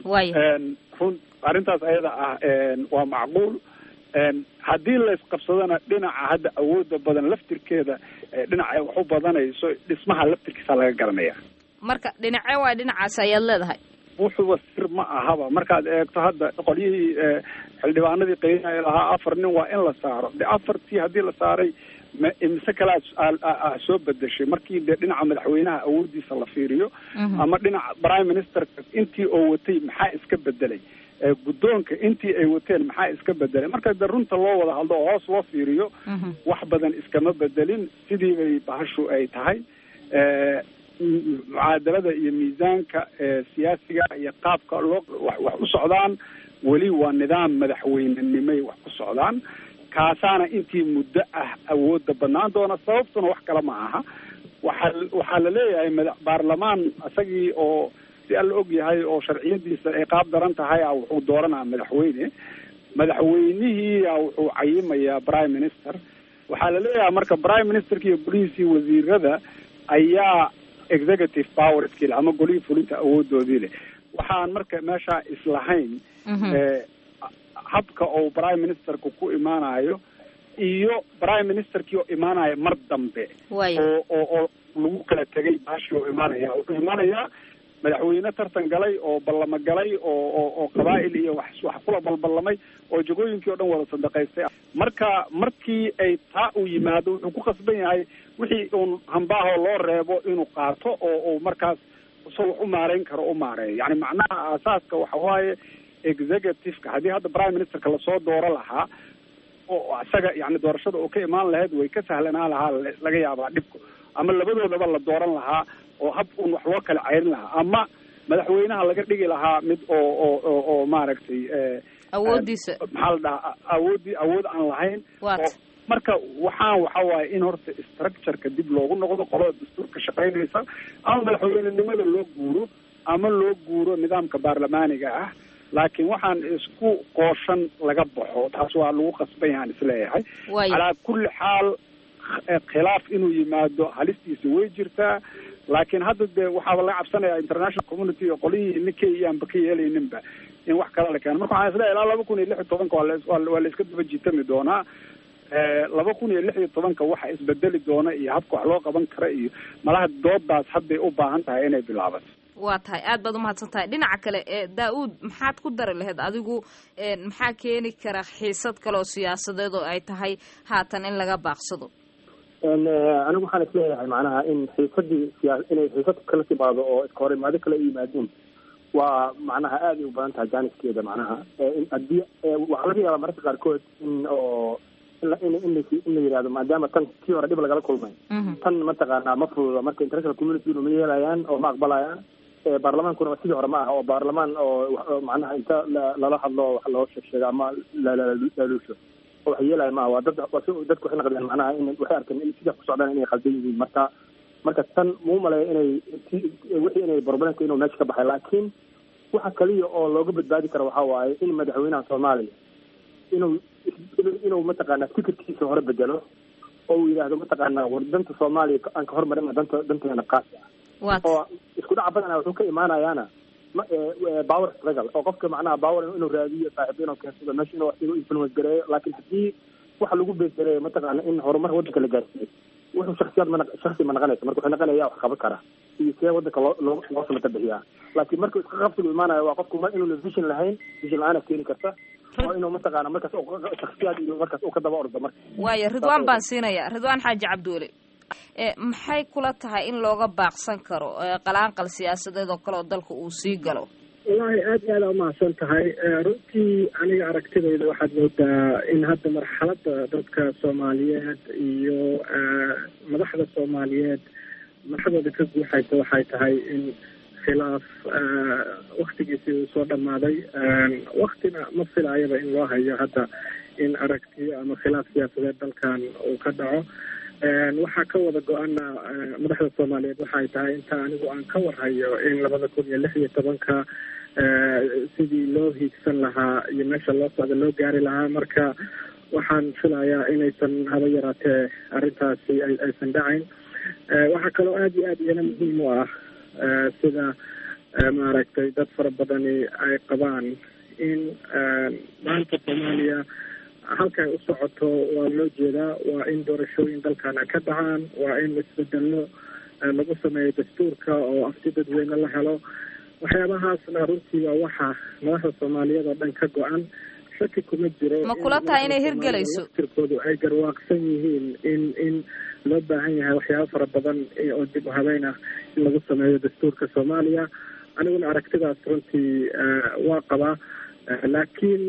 run arrintaas ayada ah waa macquul haddii la isqabsadona dhinaca hadda awooda badan laftirkeeda dhinaca wax u badanayso dhismaha laftirkiisa laga garanaya marka dhinace waay dhinacaas ayaad leedahay wuxuuba sir ma ahaba markaad eegto hadda qolyihii xildhibaanadii qeynaya lahaa afar nin waa in la saaro de afartii haddii la saaray ma imise kale a soo bedeshay markii dee dhinaca madaxweynaha awoodiisa la fiiriyo ama dhinaca prime ministerka intii oo watay maxaa iska bedelay guddoonka intii ay wateen maxaa iska bedelay marka de runta loo wada hadlo oo hoos loo fiiriyo wax badan iskama bedelin sidii bay bahashu ay tahay mucaadalada iyo miisaanka siyaasiga iyo qaabka loo wax u socdaan weli waa nidaam madaxweynenimay wax ku socdaan kaasaana intii muddo ah awooda banaan doona sababtuna wax kale ma aha waxaa waxaa la leeyahay mada baarlamaan isagii oo si alla og yahay oo sharciyadiisa ay qaab daran tahay a wuxuu dooranaa madaxweyne madaxweynihiia wuxuu cayimayaa prime minister waxaa la leeyahay marka prime ministerka iyo golihiisii wasiirada ayaa executive power skill ama golihii fulinta awoodoodii leh waxaan marka meeshaa islahayn habka oo prime ministerka ku imaanayo iyo prime ministerkii oo imaanaya mar dambe oo oo oo lagu kala tegay baashii oo imaanaya wuxuu imaanayaa madaxweyne tartan galay oo ballamo galay oo oo oo qabaa'il iyo wax wax kula balballamay oo jagooyinkii o dhan wada sadaqaystay marka markii ay taa uu yimaado wuxuu ku khasban yahay wixii uun hambaaho loo reebo inuu qaato oo uu markaas isagoo wax u maareyn karo u maareeyo yani macnaha aasaaska waxa waaye executiveka haddii hadda prime ministerka lasoo dooro lahaa oo isaga yani doorashada oo ka imaan lahayd way ka sahlanaa lahaa laga yaabaa dhibku ama labadoodaba la dooran lahaa oo hab un wax loo kala ceyrin lahaa ama madaxweynaha laga dhigi lahaa mid oo oo oo oo maaragtay awoodiisa maxaa la dhahaa awoodii awood aan lahayn oo marka waxaan waxa waaye in horta structureka dib loogu noqdo qolada dastuurka shaqaynaysa ama madaxweynenimada loo guuro ama loo guuro nidaamka baarlamaaniga ah laakiin waxaan isku qooshan laga baxo taas waa lagu qasban yahaan isleeyahay calaa kulli xaal khilaaf inuu yimaado halistiisa way jirtaa laakiin hadda dee waxaaba laga cabsanaya international community oo qolihii ninkay iyaanba ka yeelayninba in wax kala la keeno marka waxaan isleeyahay ilaa laba kun iyo lix iyo tobanka waa waa la iska daba jiitami doonaa laba kun iyo lix iyo tobanka waxa isbedeli doona iyo habka wax loo qaban kara iyo malaha doodaas hadday u baahan tahay inay bilaabato waa tahay aad baad umahadsan tahay dhinaca kale daa-uud maxaad ku dari lahayd adigu maxaa keeni kara xiisad kale oo siyaasadeed oo ay tahay haatan in laga baaqsado anigu waxaan isleeyahay macnaha in xiisadii siyaa inay xiisad kala timaado oo iska horimaado kala yimaadeen waa macnaha aad ay u badan tahay jaaniskeeda macnaha haddii waxaa laga yaabaa mararka qaarkood in oo in in in la yihahdo maadaama tan kii hore dhib lagala kulmay tan mataqaanaa ma fududa marka international community ma yeelayaan oo ma aqbalayaan baarlamaankuna sidii hore ma aha oo baarlamaan oo macnaha inta lala hadlo wax loo sheeg sheega ama laaluusho oo wax yeelaya ma aha waa dad dadku waxay naqdeen macnaha in waxay arkeen in sidii ku socdaan inay khaldan yihiin marka marka tan muu maleeya inay wixii inay barbaranka inuu meesha ka baxay laakiin waxa kaliya oo looga badbaadi karo waxaa waaye in madaxweynaha soomaaliya inuu inuu mataqaanaa fikirkiisa hore bedelo oo uu yidhaahdo mataqaanaa war danta soomaaliya aan ka hormarin danta danteena qaasi ah oo isku dhaca badana wuxuu ka imaanayaana power struggle oo qofka macnaha power inuu raadiyo saaxiib inuu keensado meesha inuu inuu influence gareeyo laakiin haddii waxa lagu beesgareeyo mataqaana in horumar waddanka la gaarsiiyo wuxuu shaksiyaad ma shaksi ma naqanaysa marka wuxuu naqanaya wax qaban kara iyo see waddanka loo loo loo samata bixiyaa laakiin markuu iska qabsigu imaanayo waa qofku ma inuuna vision lahayn vision la-aana keeni karta waa inuu mataqaana markaas shaksiyaad iyo markaas uu ka daba ordo marka waayo ridwaan baan siinaya ridwaan xaaji cabdiweli maxay kula tahay in looga baaqsan karo qalaanqal siyaasadeed oo kale oo dalka uu sii galo wallaahi aad iyo aada umahadsan tahay runtii aniga aragtidayda waxaad moodaa in hadda marxaladda dadka soomaaliyeed iyo madaxda soomaaliyeed madaxdooda ka guuxaysa waxay tahay in khilaaf waktigiisii uu soo dhammaaday waktina ma filaayaba in loo hayo hadda in aragtiyo ama khilaaf siyaasadeed dalkan uu ka dhaco waxaa ka wada go-ana madaxda soomaaliyeed waxay tahay inta anigu aan ka warhayo in labada kun iyo lix iyo tobanka sidii loo hiigsan lahaa iyo meesha loo socda loo gaari lahaa marka waxaan filayaa inaysan haba yaraatee arrintaasi aysan dhacayn waxaa kaloo aada iyo aad iyana muhiim u ah sida maaragtay dad fara badani ay qabaan in maanta soomaaliya halkay u socoto waa loo jeedaa waa in doorashooyin dalkan ay ka dhacaan waa in isbedello lagu sameeyo dastuurka oo afti dadweyne la helo waxyaabahaasna runtii waa waxa madaxda soomaaliyeed oo dhan ka go-an shaki kuma jiro ma kula tahay inay hirgelayso tirkoodu ay garwaaqsan yihiin in in loo baahan yahay waxyaaba fara badan oo dib u habeyn ah in lagu sameeyo dastuurka soomaaliya aniguna aragtidaas runtii waa qabaa laakiin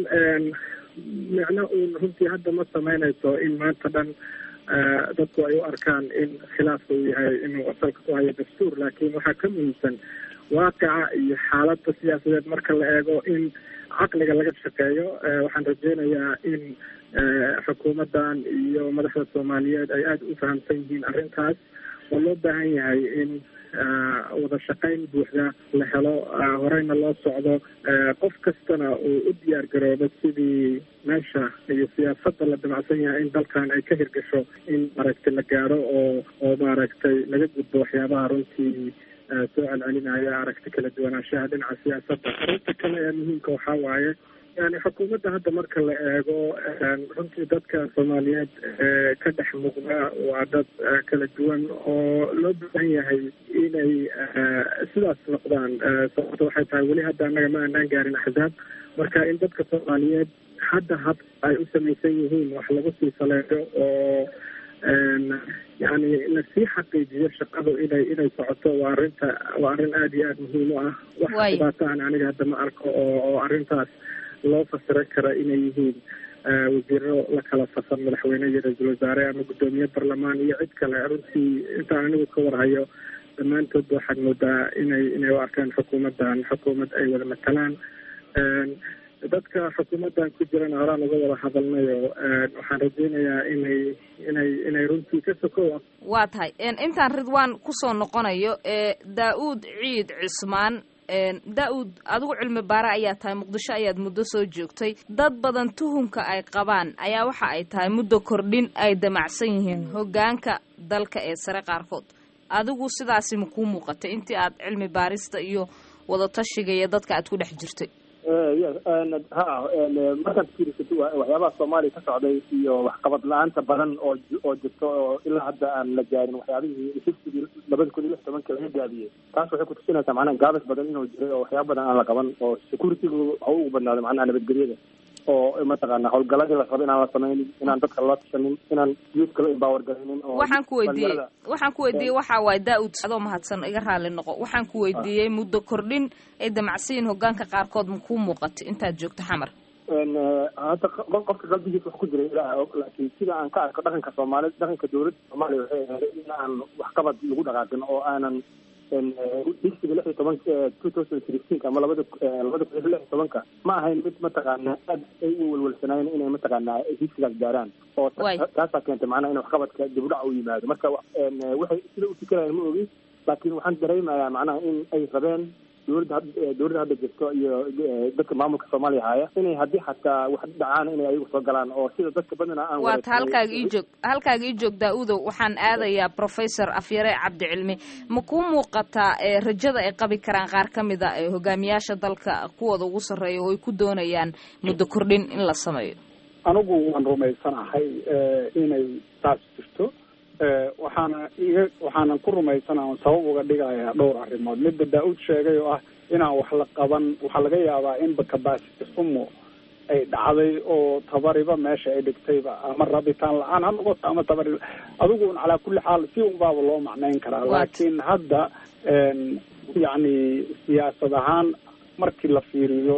micno uun runtii hadda ma sameynayso in maanta dhan dadku ay u arkaan in khilaafka uu yahay inuu asalka ku hayo dastuur laakiin waxaa ka muhiimsan waaqica iyo xaaladda siyaasadeed marka la eego in caqliga laga shaqeeyo waxaan rajeynayaa in xukuumaddan iyo madaxda soomaaliyeed ay aada u fahamsan yihiin arrintaas oo loo baahan yahay in wada shaqayn buuxda la helo horeyna loo socdo qof kastana uu u diyaar garoobo sidii meesha iyo siyaasadda la damacsan yahay in dalkan ay ka hirgasho in maaragtay la gaaro oo oo maaragtay laga gudbo waxyaabaha runtii soo celcelinaya aragti kala duwanaanshaha dhinaca siyaasadda arrinta kale ee muhiimka waxaa waaye yani xukuumadda hadda marka la eego runtii dadka soomaaliyeed ka dhex muuqda waa dad kala duwan oo loo baahan yahay inay sidaas noqdaan sababta waxay tahay weli hadda annaga ma aanaan gaarin axzaab marka in dadka soomaaliyeed hadda hab ay u samaysan yihiin wax lagu sii saleeyo oo yani lasii xaqiijiyo shaqadu inay inay socoto waa arrinta waa arrin aada iyo aada muhiim u ah wax dhibaato aan aniga hadda ma arko oo oo arrintaas loo fasiran kara inay yihiin wasiiro la kala fasan madaxweyne iyo ra-iisul wasaare ama guddoomiye barlamaan iyo cid kale runtii intaan anigu ka warhayo dhammaantoodba waxaad moodaa inay inay u arkaan xukuumaddan xukuumad ay wada matalaan dadka xukuumaddan ku jirana horaan uga wada hadalnayo waxaan rajeynayaa inay inay inay runtii ka sokow waa tahay intaan ridwaan kusoo noqonayo daa-uud ciid cismaan daa-uud adigu cilmi baare ayaa tahay muqdisho ayaad muddo soo joogtay dad badan tuhumka ay qabaan ayaa waxa ay tahay muddo kordhin ay damacsan yihiin hoggaanka dalka ee sare qaarkood adigu sidaasi ma kuu muuqatay intii aad cilmi baarista iyo wadatashiga iyo dadka aad ku dhex jirtay ha markaad fiirisato waxyaabaha soomaaliya ka socday iyo waxqabad la-aanta badan oo oo jirto oo ilaa hadda aan la gaarin waxyaabihii hiftigii labada kun iyo lix tobanka laga gaabiyey taas waxay kutusinaysaa macnaha gaabis badan inuu jiray oo waxyaaba badan aan la qaban oo securitygu ha ugu badnaado macnaha nabadgelyada oo mataqaana howlgaladii la rabo inaan la samaynin inaan dadka lala tashanin inaan youthka la empower garaynin oo waxaan ku weydiiyey waxaan ku weydiiyey waxa waaye daa-ud adoo mahadsan iga raali noqo waxaan ku weydiiyey muddo kordhin ay damacsiyin hoggaanka qaarkood ma kuu muuqatay intaad joogto xamar hadda qofka qalbigiisa wax ku jira ilaah og laakiin sida aan ka arko dhaqanka soomaaliyed dhaqanka dowladda soomaaliya waxay ahayd in aan waxqabad lagu dhaqaaqin oo aanan higsiga lix iyo tobanka two thousand sixteenka ama labada labada kun iyo lix iyo tobanka ma ahayn mid mataqaana aad ay u welwelsanaayeen inay mataqaana higsigaas gaaraan oo taasaa keentay macnaha in waxqabadka dib u dhac u yimaado marka waxay sida u fikirayaan ma ogi laakiin waxaan dareemayaa macnaha in ay rabeen dowladda dowladda hadda jirto iyo dadka maamulka soomaaliya haya inay haddii xataa wax dhacaan inay ayagu soo galaan oo sida dadka badana aan waata halkaaga ii joog halkaaga ii joog daa-udow waxaan aadayaa professor afyare cabdicilmi ma kuu muuqataa rajada ay qabi karaan qaar ka mid a hogaamiyaasha dalka kuwooda ugu sarreeya oo ay ku doonayaan muddo kordhin in la sameeyo anigu waan rumaysanahay inay taas jirto waxaana iga waxaanan ku rumaysana on sabab uga dhigayaa dhowr arrimood midda daa-uud sheegay oo ah inaan wax la qaban waxaa laga yaabaa inba capacity xumo ay dhacday oo tabariba meesha ay dhigtayba ama rabitaan la-aan ha noqoto ama tabari adigu un calaa kulli xaal si unbaaba loo macnayn karaa laakiin hadda yacni siyaasad ahaan markii la fiiriyo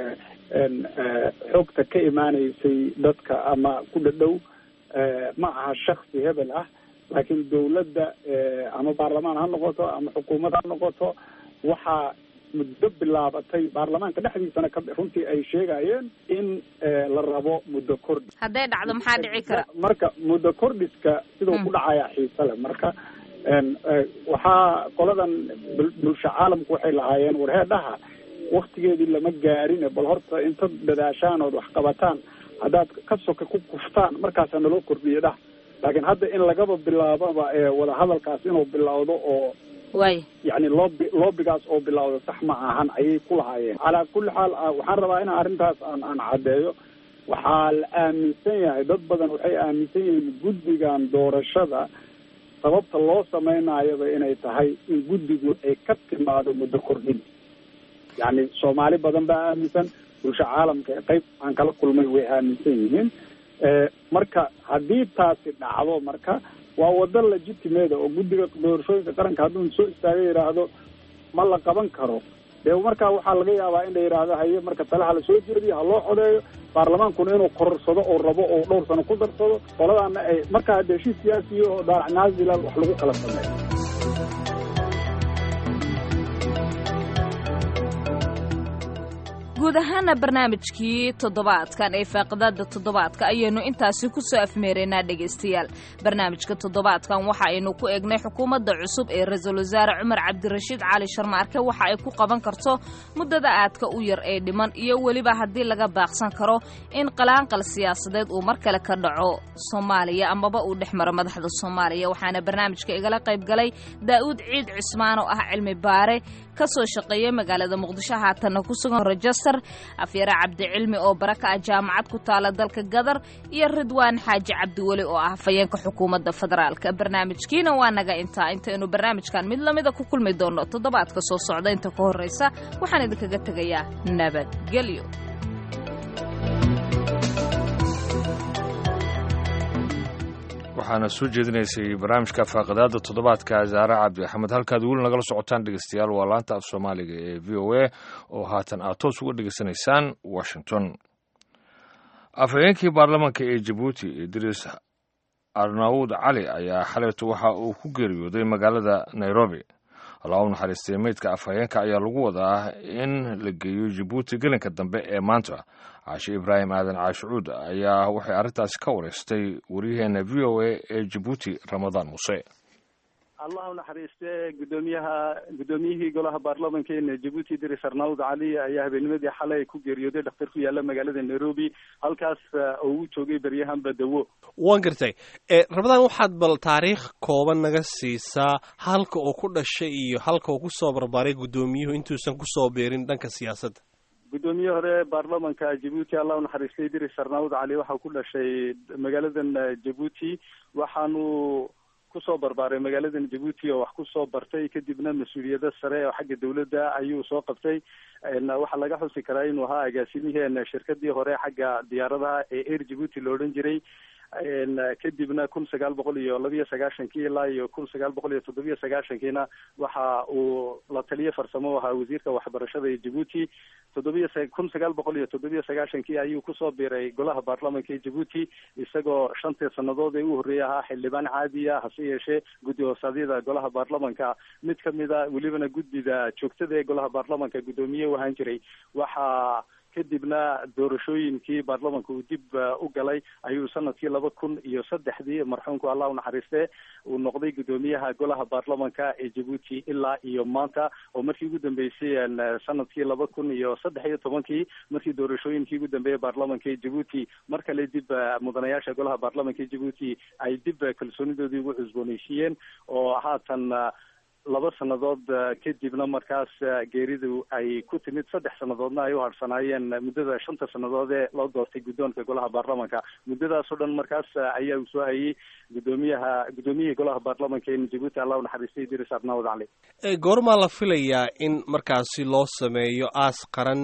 xogta ka imaaneysay dadka ama ku dhadhow ma aha shaksi hebel ah laakiin dawladda ama baarlamaan ha noqoto ama xukuumad ha noqoto waxaa muddo bilaabatay baarlamaanka dhexdiisana ka runtii ay sheegayeen in la rabo muddo kordhis hadday dhacdo maxaa dhici kara marka muddo kordhiska siduu ku dhacayaa xiise leh marka waxaa qoladan bulsho caalamku waxay lahaayeen warheedhaha waktigeedii lama gaarine bal horta inta dadaashaan ood wax qabataan haddaad ka soka ku kuftaan markaasaa naloo kordhiya dhah laakiin hadda in lagaba bilaababa wadahadalkaas inuu bilowdo oo way yacni loobi loobigaas oo bilowda sax ma ahan ayay ku lahaayeen calaa kulli xaal waxaan rabaa in arrintaas aan aan caddeeyo waxaa la aaminsan yahay dad badan waxay aaminsan yihiin guddigan doorashada sababta loo samaynaayaba inay tahay in guddigu ay ka timaado muddo kordhin yacni soomaali badan baa aaminsan bulsho caalamka ee qayb aan kala kulmay way aaminsan yihiin marka haddii taasi dhacdo marka waa wado legitimate oo guddiga doorashooyinka qaranka hadduu soo istaaga yidhaahdo ma la qaban karo dee markaa waxaa laga yaabaa in la yidhaahdo haye marka talaha la soo jeediyo ha loo codeeyo baarlamaankuna inuu kororsado oo rabo oo dhowr sano ku darsado qoladaana ay markaa dee heshiis siyaasiyo oo daarac naazilal wax lagu kala sameeyo guud ahaana barnaamijkii toddobaadkan ee faaqidaada toddobaadka ayaynu intaasi ku soo afmeeraynaa dhegaystayaal barnaamijka toddobaadkan waxa aynu ku eegnay xukuumadda cusub ee ra-iisul wasaare cumar cabdirashiid cali sharmaarke waxa ay ku qaban karto muddada aadka u yar ee dhiman iyo weliba haddii laga baaqsan karo in qalaanqal siyaasadeed uu mar kale ka dhaco soomaaliya amaba uu dhex maro madaxda soomaaliya waxaana barnaamijka igala qayb galay daa'uud ciid cismaan oo ah cilmi baare ka soo shaqeeya magaalada muqdisho haatanna ku sugan rejester afyare cabdicilmi oo baraka ah jaamacad ku taala dalka gadar iyo ridwaan xaaji cabdiweli oo ah hafayeenka xukuumadda federaalka barnaamijkiina waa naga intaa intaynu barnaamijkan mid lamida ku kulmi doonno toddobaadka soo socda inta ka horraysa waxaan idinkaga tegayaa nabadgelyo waxaana soo jeedinaysay barnaamijka faaqidaada toddobaadka zaare cabdi axmed halkaad weli nagala socotaan dhegeystayaal waa laanta af soomaaliga ee v o a oo haatan aad toos uga dhegeysanaysaan washington afhayeenkii baarlamaanka ee jabuuti idriis arnaawud cali ayaa xalayto waxa uu ku geeriyooday magaalada nairobi allah u naxariistay meydka afhayeenka ayaa lagu wadaa in la geeyo jabuuti gelinka dambe ee maanta caashe ibraahim aadan caashicuud ayaa waxay arrintaasi ka wareystay waryaheena v o a ee jabuuti ramadaan muuse allah u naxariiste gudoomiyaha guddoomiyihii golaha baarlamankeena jabuuti idris arnaud cali ayaa habeennimadii xalay ku geeriyooday dhakhtar ku yaala magaalada nairobi halkaas oo uu joogay beryahanba dawo waan gartay ramadaan waxaad bal taariikh kooban naga siisaa halka uu ku dhashay iyo halka uu kusoo barbaaray guddoomiyuhu intuusan kusoo beerin dhanka siyaasadda gudoomiye hore baarlamanka jabuuti allah u naxariistay idris arnaud cali waxaa ku dhashay magaaladan jabuuti waxaanu kusoo barbaaray magaaladan jabuuti oo wax kusoo bartay kadibna mas-uuliyado sare oo xagga dawladda ayuu soo qabtay waxaa laga xusi karaa inuu ahaa agaasimiheen shirkadii hore xagga diyaaradaha ee air jabuuti la odhan jiray kadibna kun sagaal boqol iyo labiyo sagaashankii ilaa iyo kun sagaal boqol iyo toddobiyo sagaashankiina waxa uu la taliye farsamo ahaa wasiirka waxbarashada ee jabuuti toddobiyo kun sagaal boqol iyo toddobiyo sagaashankii ayuu kusoo biiray golaha baarlamanka ee jabuuti isagoo shantii sanadood ee u horreeyay ahaa xildhibaan caadiya hase yeeshee guddi hoosaadyada golaha baarlamanka mid kamida welibana guddida joogtada ee golaha baarlamanka guddoomiye u ahaan jiray waxaa kadibna doorashooyinkii baarlamanka uu dib u galay ayuu sanadkii laba kun iyo saddexdii marxuumku allah unaxariiste uu noqday guddoomiyaha golaha baarlamanka ee jabuuti ilaa iyo maanta oo markii ugu dambeysay sanadkii laba kun iyo saddex iyo tobankii markii doorashooyinkii ugu dambeeyay baarlamanka ee jabuuti mar kale dib mudanayaasha golaha baarlamanka ee jabuuti ay dib kalsoonidoodii ugu cusbooneysiiyeen oo haatan laba sannadood kadibna markaas geeridu ay ku timid saddex sannadoodna ay u harsanaayeen muddada shanta sannadood ee loo doortay guddoonka golaha baarlamanka muddadaasoo dhan markaas ayaa uu soo hayay guddoomiyaha guddoomiyihii golaha baarlamanka ee jabuuti allah unaxariistay idris arnaawad cali goormaa la filayaa in markaasi loo sameeyo aas qaran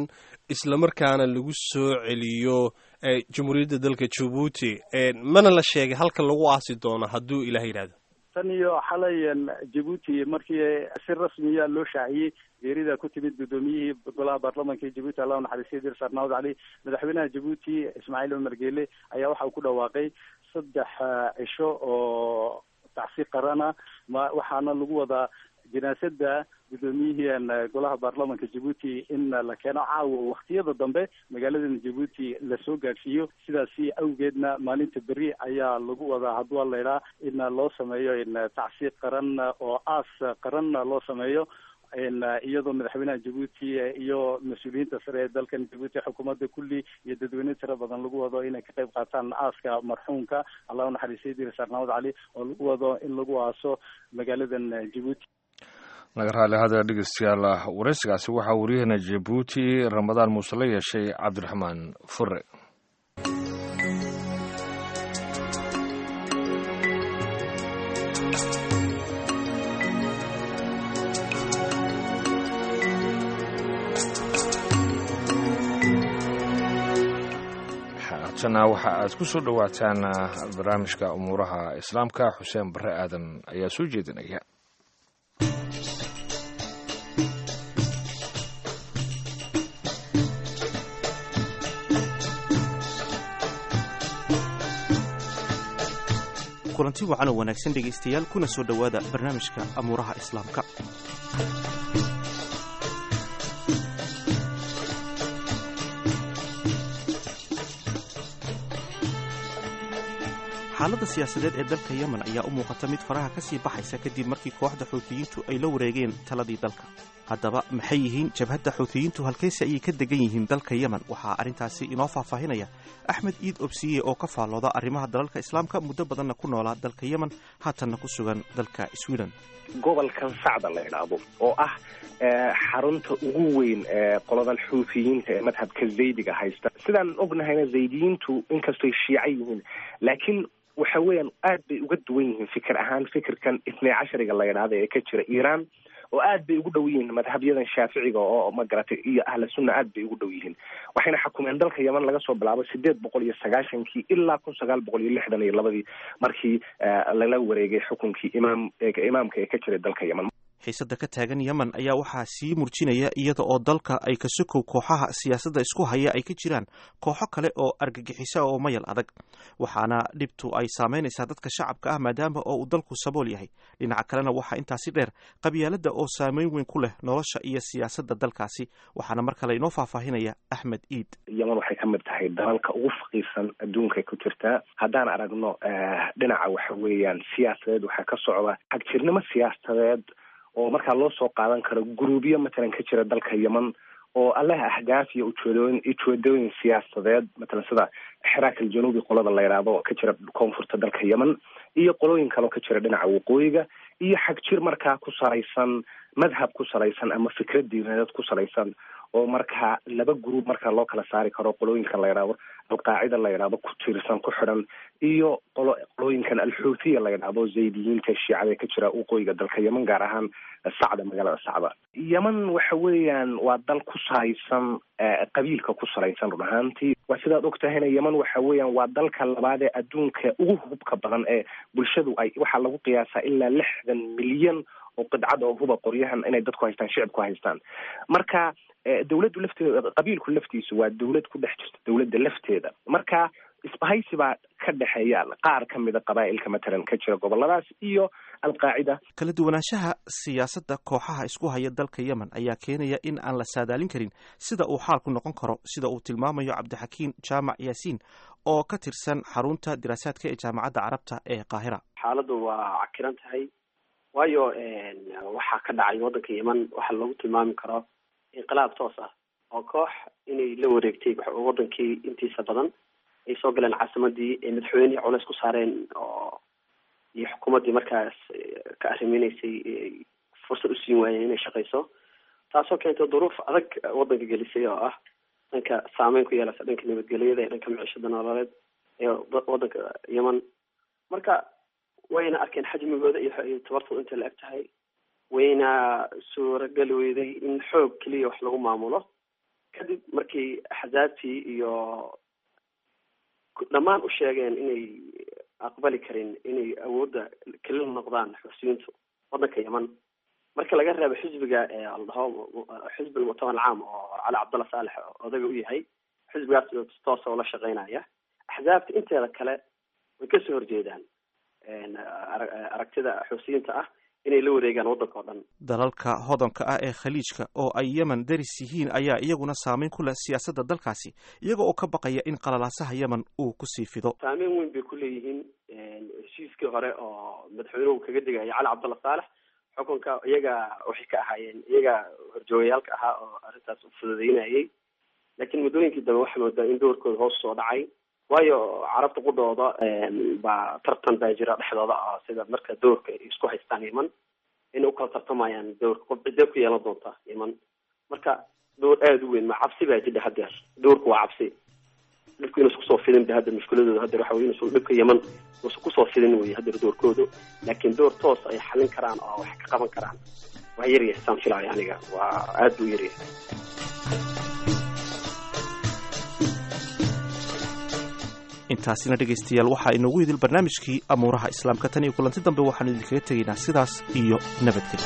islamarkaana lagu soo celiyo jamhuuriyadda dalka jabuuti mana la sheegay halka lagu aasi doono hadduu ilaah yidhahdo tan iyo xalay jabuuti markii si rasmiya loo shaaciyey geerida ku timid guddoomiyihii golaha baarlamanka ee jabuuti allah naxariistay dir sarnaawad cali madaxweynaha jabuuti ismaaciil cumar geele ayaa waxa uu ku dhawaaqay saddex cisho oo tacsi qarana ma waxaana lagu wadaa janaasada guddoomiyihii golaha baarlamanka jabuuti in la keeno caawa waktiyada dambe magaaladan jabuuti lasoo gaadhsiiyo sidaasi awgeedna maalinta beri ayaa lagu wadaa haddua laydhaa in loo sameeyo tacsi qaran oo aas qaran loo sameeyo iyadoo madaxweynaha jabuuti iyo mas-uuliyiinta sare ee dalkan jabuuti xukuumadda kulli iyo dadweyne tiro badan lagu wado inay ka qayb qaataan aaska marxuumka allah unaxariistay dir sarnaawad cali oo lagu wado in lagu aaso magaaladan jabuuti naga raali hada dhegeystayaal waraysigaasi waxaa waryaheena jabuuti ramadaan muuse la yeeshay cabdiraxmaan fure haatana waxa aad ku soo dhowaataan barnaamijka umuuraha islaamka xuseen bare aadan ayaa soo jeedinaya kulanti wacan oo wanaagsan dhegaystayaal kuna soo dhowaada barnaamijka amuuraha islaamka xaaladda siyaasadeed ee dalka yemen ayaa u muuqata mid faraha ka sii baxaysa kadib markii kooxda xuutiyiintu ay la wareegeen taladii dalka haddaba maxay yihiin jabhadda xuutiyiintu halkayse ayay ka degan yihiin dalka yemen waxaa arrintaasi inoo faahfaahinaya axmed iid obsiye oo ka faallooda arrimaha dalalka islaamka muddo badanna ku noolaa dalka yemen haatanna ku sugan dalka sweden gobolkan sacda la idhaahdo oo ah xarunta ugu weyn ee qoladan xuutiyiinta ee madhabka zaydiga haysta sidaan ognahayna zaydiyiintu inkastoy shiica yihiin laakiin waxa weeyaan aad bay uga duwan yihiin fikir ahaan fikirkan itnay cashariga la yidhaahda ee ka jira iiraan oo aad bay ugu dhow yihiin madhabyadan shaaficiga oo magaratay iyo ahla sunna aad bay ugu dhow yihiin waxayna xukumeen dalka yeman laga soo bilaabo sideed boqol iyo sagaashankii ilaa kun sagaal boqol iyo lixdan iyo labadii markii lala wareegay xukunkii imaam imaamka ee ka jiray dalka yeman xiisadda ka taagan yemen ayaa waxaa sii murjinaya iyada oo dalka ay ka sokow kooxaha siyaasadda isku haya ay ka jiraan kooxo kale oo argagixisa oo mayal adag waxaana dhibtu ay saameynaysaa dadka shacabka ah maadaama oo uu dalku sabool yahay dhinaca kalena waxaa intaasi dheer qabyaaladda oo saameyn weyn ku leh nolosha iyo siyaasadda dalkaasi waxaana mar kale inoo faahfaahinaya axmed iid yeman waxay ka mid tahay dalalka ugu faqiirsan adduunkay ku jirtaa haddaan aragno dhinaca waxa weeyaan siyaasadeed waxaa ka socda xagjirnimo siyaasadeed oo markaa loo soo qaadan karo guruubyo matalan ka jira dalka yemen oo allaha ahdaaf iyo ujeedooyin ujeedooyin siyaasadeed matalan sida xiraak aljanuubi qolada la yidhaahdo oo ka jira koonfurta dalka yemen iyo qolooyin kale oo ka jira dhinaca waqooyiga iyo xagjir markaa ku salaysan madhab ku salaysan ama fikrad diineed ku salaysan oo markaa laba gruub markaa loo kala saari karo qolooyinkan la yidhaahdo alqaacida la yidhaahdo ku tiirsan ku xidhan iyo qolo qolooyinkan alxuuthiya la yidhaahdo zaydiyiinta shiicada ka jira waqooyiga dalka yemen gaar ahaan sacda magaalada sacda yemen waxa weeyaan waa dal ku salaysan qabiilka ku salaysan run ahaantii waa sidaad og tahayna yemen waxa weeyaan waa dalka labaad ee adduunka ugu hubka badan ee bulshadu ay waxaa lagu qiyaasaa ilaa lixdan milyan oo qidcad oo huba qoryahan inay dadku haystaan shicibku haystaan marka dawladdu lafteeda qabiilku laftiisu waa dawlad ku dhex jirta dawladda lafteeda marka isbahaysi baa ka dhexeeya qaar ka mida qabaa'ilka matalan ka jira goboladaas iyo alqaacida kala duwanaanshaha siyaasadda kooxaha isku haya dalka yemen ayaa keenaya in aan la saadaalin karin sida uu xaalku noqon karo sida uu tilmaamayo cabdixakiin jaamac yaasiin oo ka tirsan xarunta diraasaadka ee jaamacadda carabta ee qaahira xaaladdu waa cakiran tahay waayo waxaa ka dhacay waddanka yemen waxaa lagu tilmaami karo inqilaab toos ah oo koox inay la wareegtay wadankii intiisa badan ay soo galeen caasimadii ay madaxweynihii culays ku saareen oo iyo xukuumaddii markaas ka arrimeneysay fursad u siin waayeen inay shaqayso taasoo keentay duruuf adag waddanka gelisay oo ah dhanka saameyn ku yeelata dhanka nabadgelyada ee dhanka micishada nololeed ee waddanka yemen marka wayna arkeen xajmigooda iyo tabartooda intay la eg tahay wayna suurageli weyday in xoog keliya wax lagu maamulo kadib markii axzaabtii iyo dhammaan u sheegeen inay aqbali karin inay awoodda kelila noqdaan xusiyiintu waddanka yeman marka laga reebo xisbiga la dhaho xisbi almuctamar alcaam oo cali cabdalla saalex odaga u yahay xisbigaas toosa oo la shaqeynaya axzaabta inteeda kale way kasoo horjeedaan aragtida xusiyiinta ah inay la wareegaan waddanka oo dhan dalalka hodanka ah ee khaliijka oo ay yemen daris yihiin ayaa iyaguna saameyn ku leh siyaasadda dalkaasi iyaga oo ka baqaya in qalalaasaha yemen uu kusii fido saameyn weyn bay ku leeyihiin heshiiskii hore oo madaxweynuhu kaga digaya cali cabdalla saalex xukunka iyaga waxay ka ahaayeen iyaga horjoogayaalka ahaa oo arrintaas u fududeynayay laakiin muddooyinkii dambe waxaa moodaa in doorkooda hoos soo dhacay waayo carabta qudhooda baa tartan baa jira dhexdooda ah sida marka doorka ay isku haystaan yeman inay ukala tartamayaan doorka qof cidee ku yeelan doonta yeman marka door aada u weyn ma cabsi baa jidha hadeer doorku waa cabsi dhibku inuusa kusoo fidin ba hadda mushkiladooda hadeer waxa wey inuusa dhibka yeman uusa kusoo fidin wey hadeer doorkoodu laakiin door toos ay xalin karaan oo wax ka qaban karaan waa yaryahay saan filaayo aniga waa aada buu yaryahay intaasina dhegaystayaal waxaa inoogu idil barnaamijkii amuuraha islaamka tan iyo kulanti dambe waxaanu idinkaga tegaynaa sidaas iyo nabadgelyo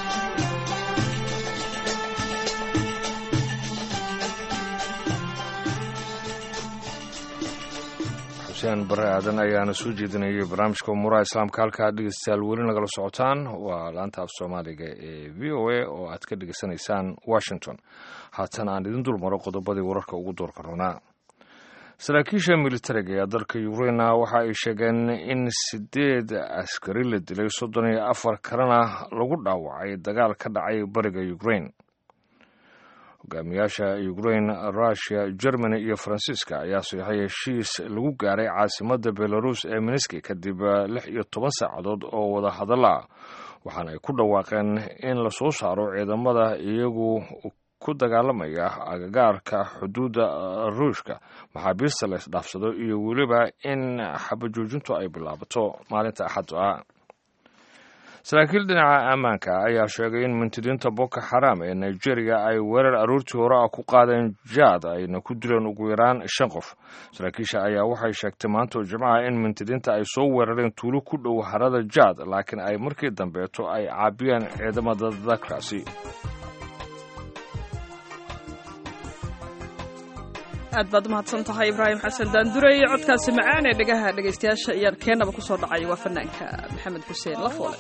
xuseen bare aadan ayaana soo jeedinayay barnaamijka umuuraha islaamka halkaa dhegeystayaal weli nagala socotaan waa laanta af soomaaliga ee v o a oo aad ka dhegeysanaysaan washington haatan aan idin dul maro qodobadii wararka ugu doorka runaa saraakiisha militariga ee dalka ukraina waxa ay sheegeen in sideed askari la dilay soddon iyo afar kalena lagu dhaawacay dagaal ka dhacay bariga ukraine hogaamiyaasha ukraine russiya germany iyo faransiiska ayaa saxay heshiis lagu gaaray caasimadda belarus ee miniski kadib lix iyo toban saacadood oo wada hadalla waxaana ay ku dhawaaqeen in lasoo saaro ciidamada iyagu ku dagaalamaya agagaarka xuduudda ruushka maxaabiista la isdhaafsado iyo weliba in xabajoojintu ay bilaabato maalinta axadda ah saraakiil dhinaca ammaanka ayaa sheegay in mintidiinta boko xaram ee nigeria ay weerar aroortii hore ah ku qaadeen jaad ayna ku dileen ugu yaraan shan qof saraakiisha ayaa waxay sheegtay maanta oo jimcaha in mintidiinta ay soo weerareen tuulo ku dhow harada jaad laakiin ay markii dambeeto ay caabiyeen ciidamada dalkaasi aad baad umahadsan tahay ibraahim xasan daandurey codkaasi macaan ee dhegaha dhegaystayaasha iyaan keenaba ku soo dhacay waa fanaanka maxamed xuseen lafoole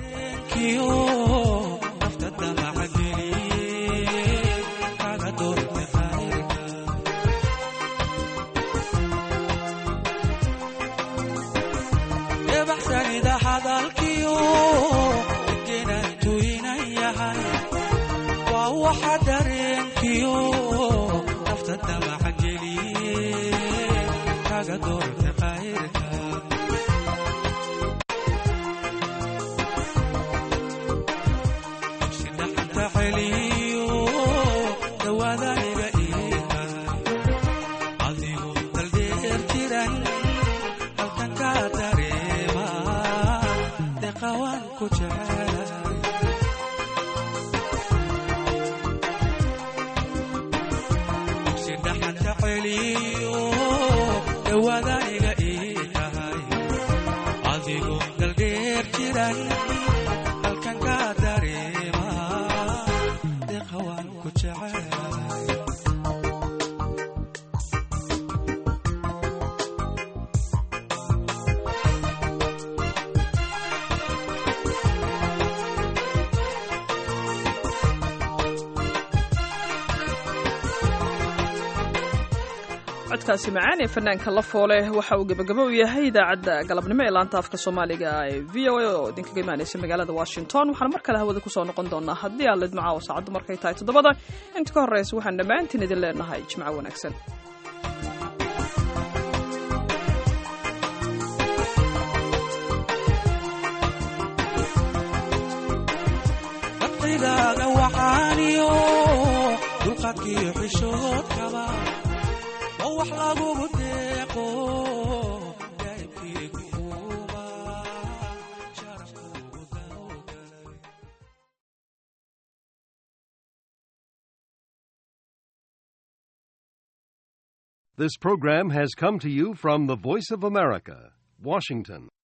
codkaasi macaan ee fanaanka la foole waxa uu gebagabo u yahay idaacadda galabnimo ee laanta afka soomaaliga ee v o a oo idinkaga imaanaysa magaalada washington waxaan mar kale hawada kusoo noqon doonaa haddii aan lidmaca oo saacaddu markay tahay toddobada inta ka horreysa waxaan dhammaantiin idin leenahay jimco wanaagsan dulqaadkiyo xishoodkaba oo wax lagugu deeqo This program has come to you from the Voice of America, Washington.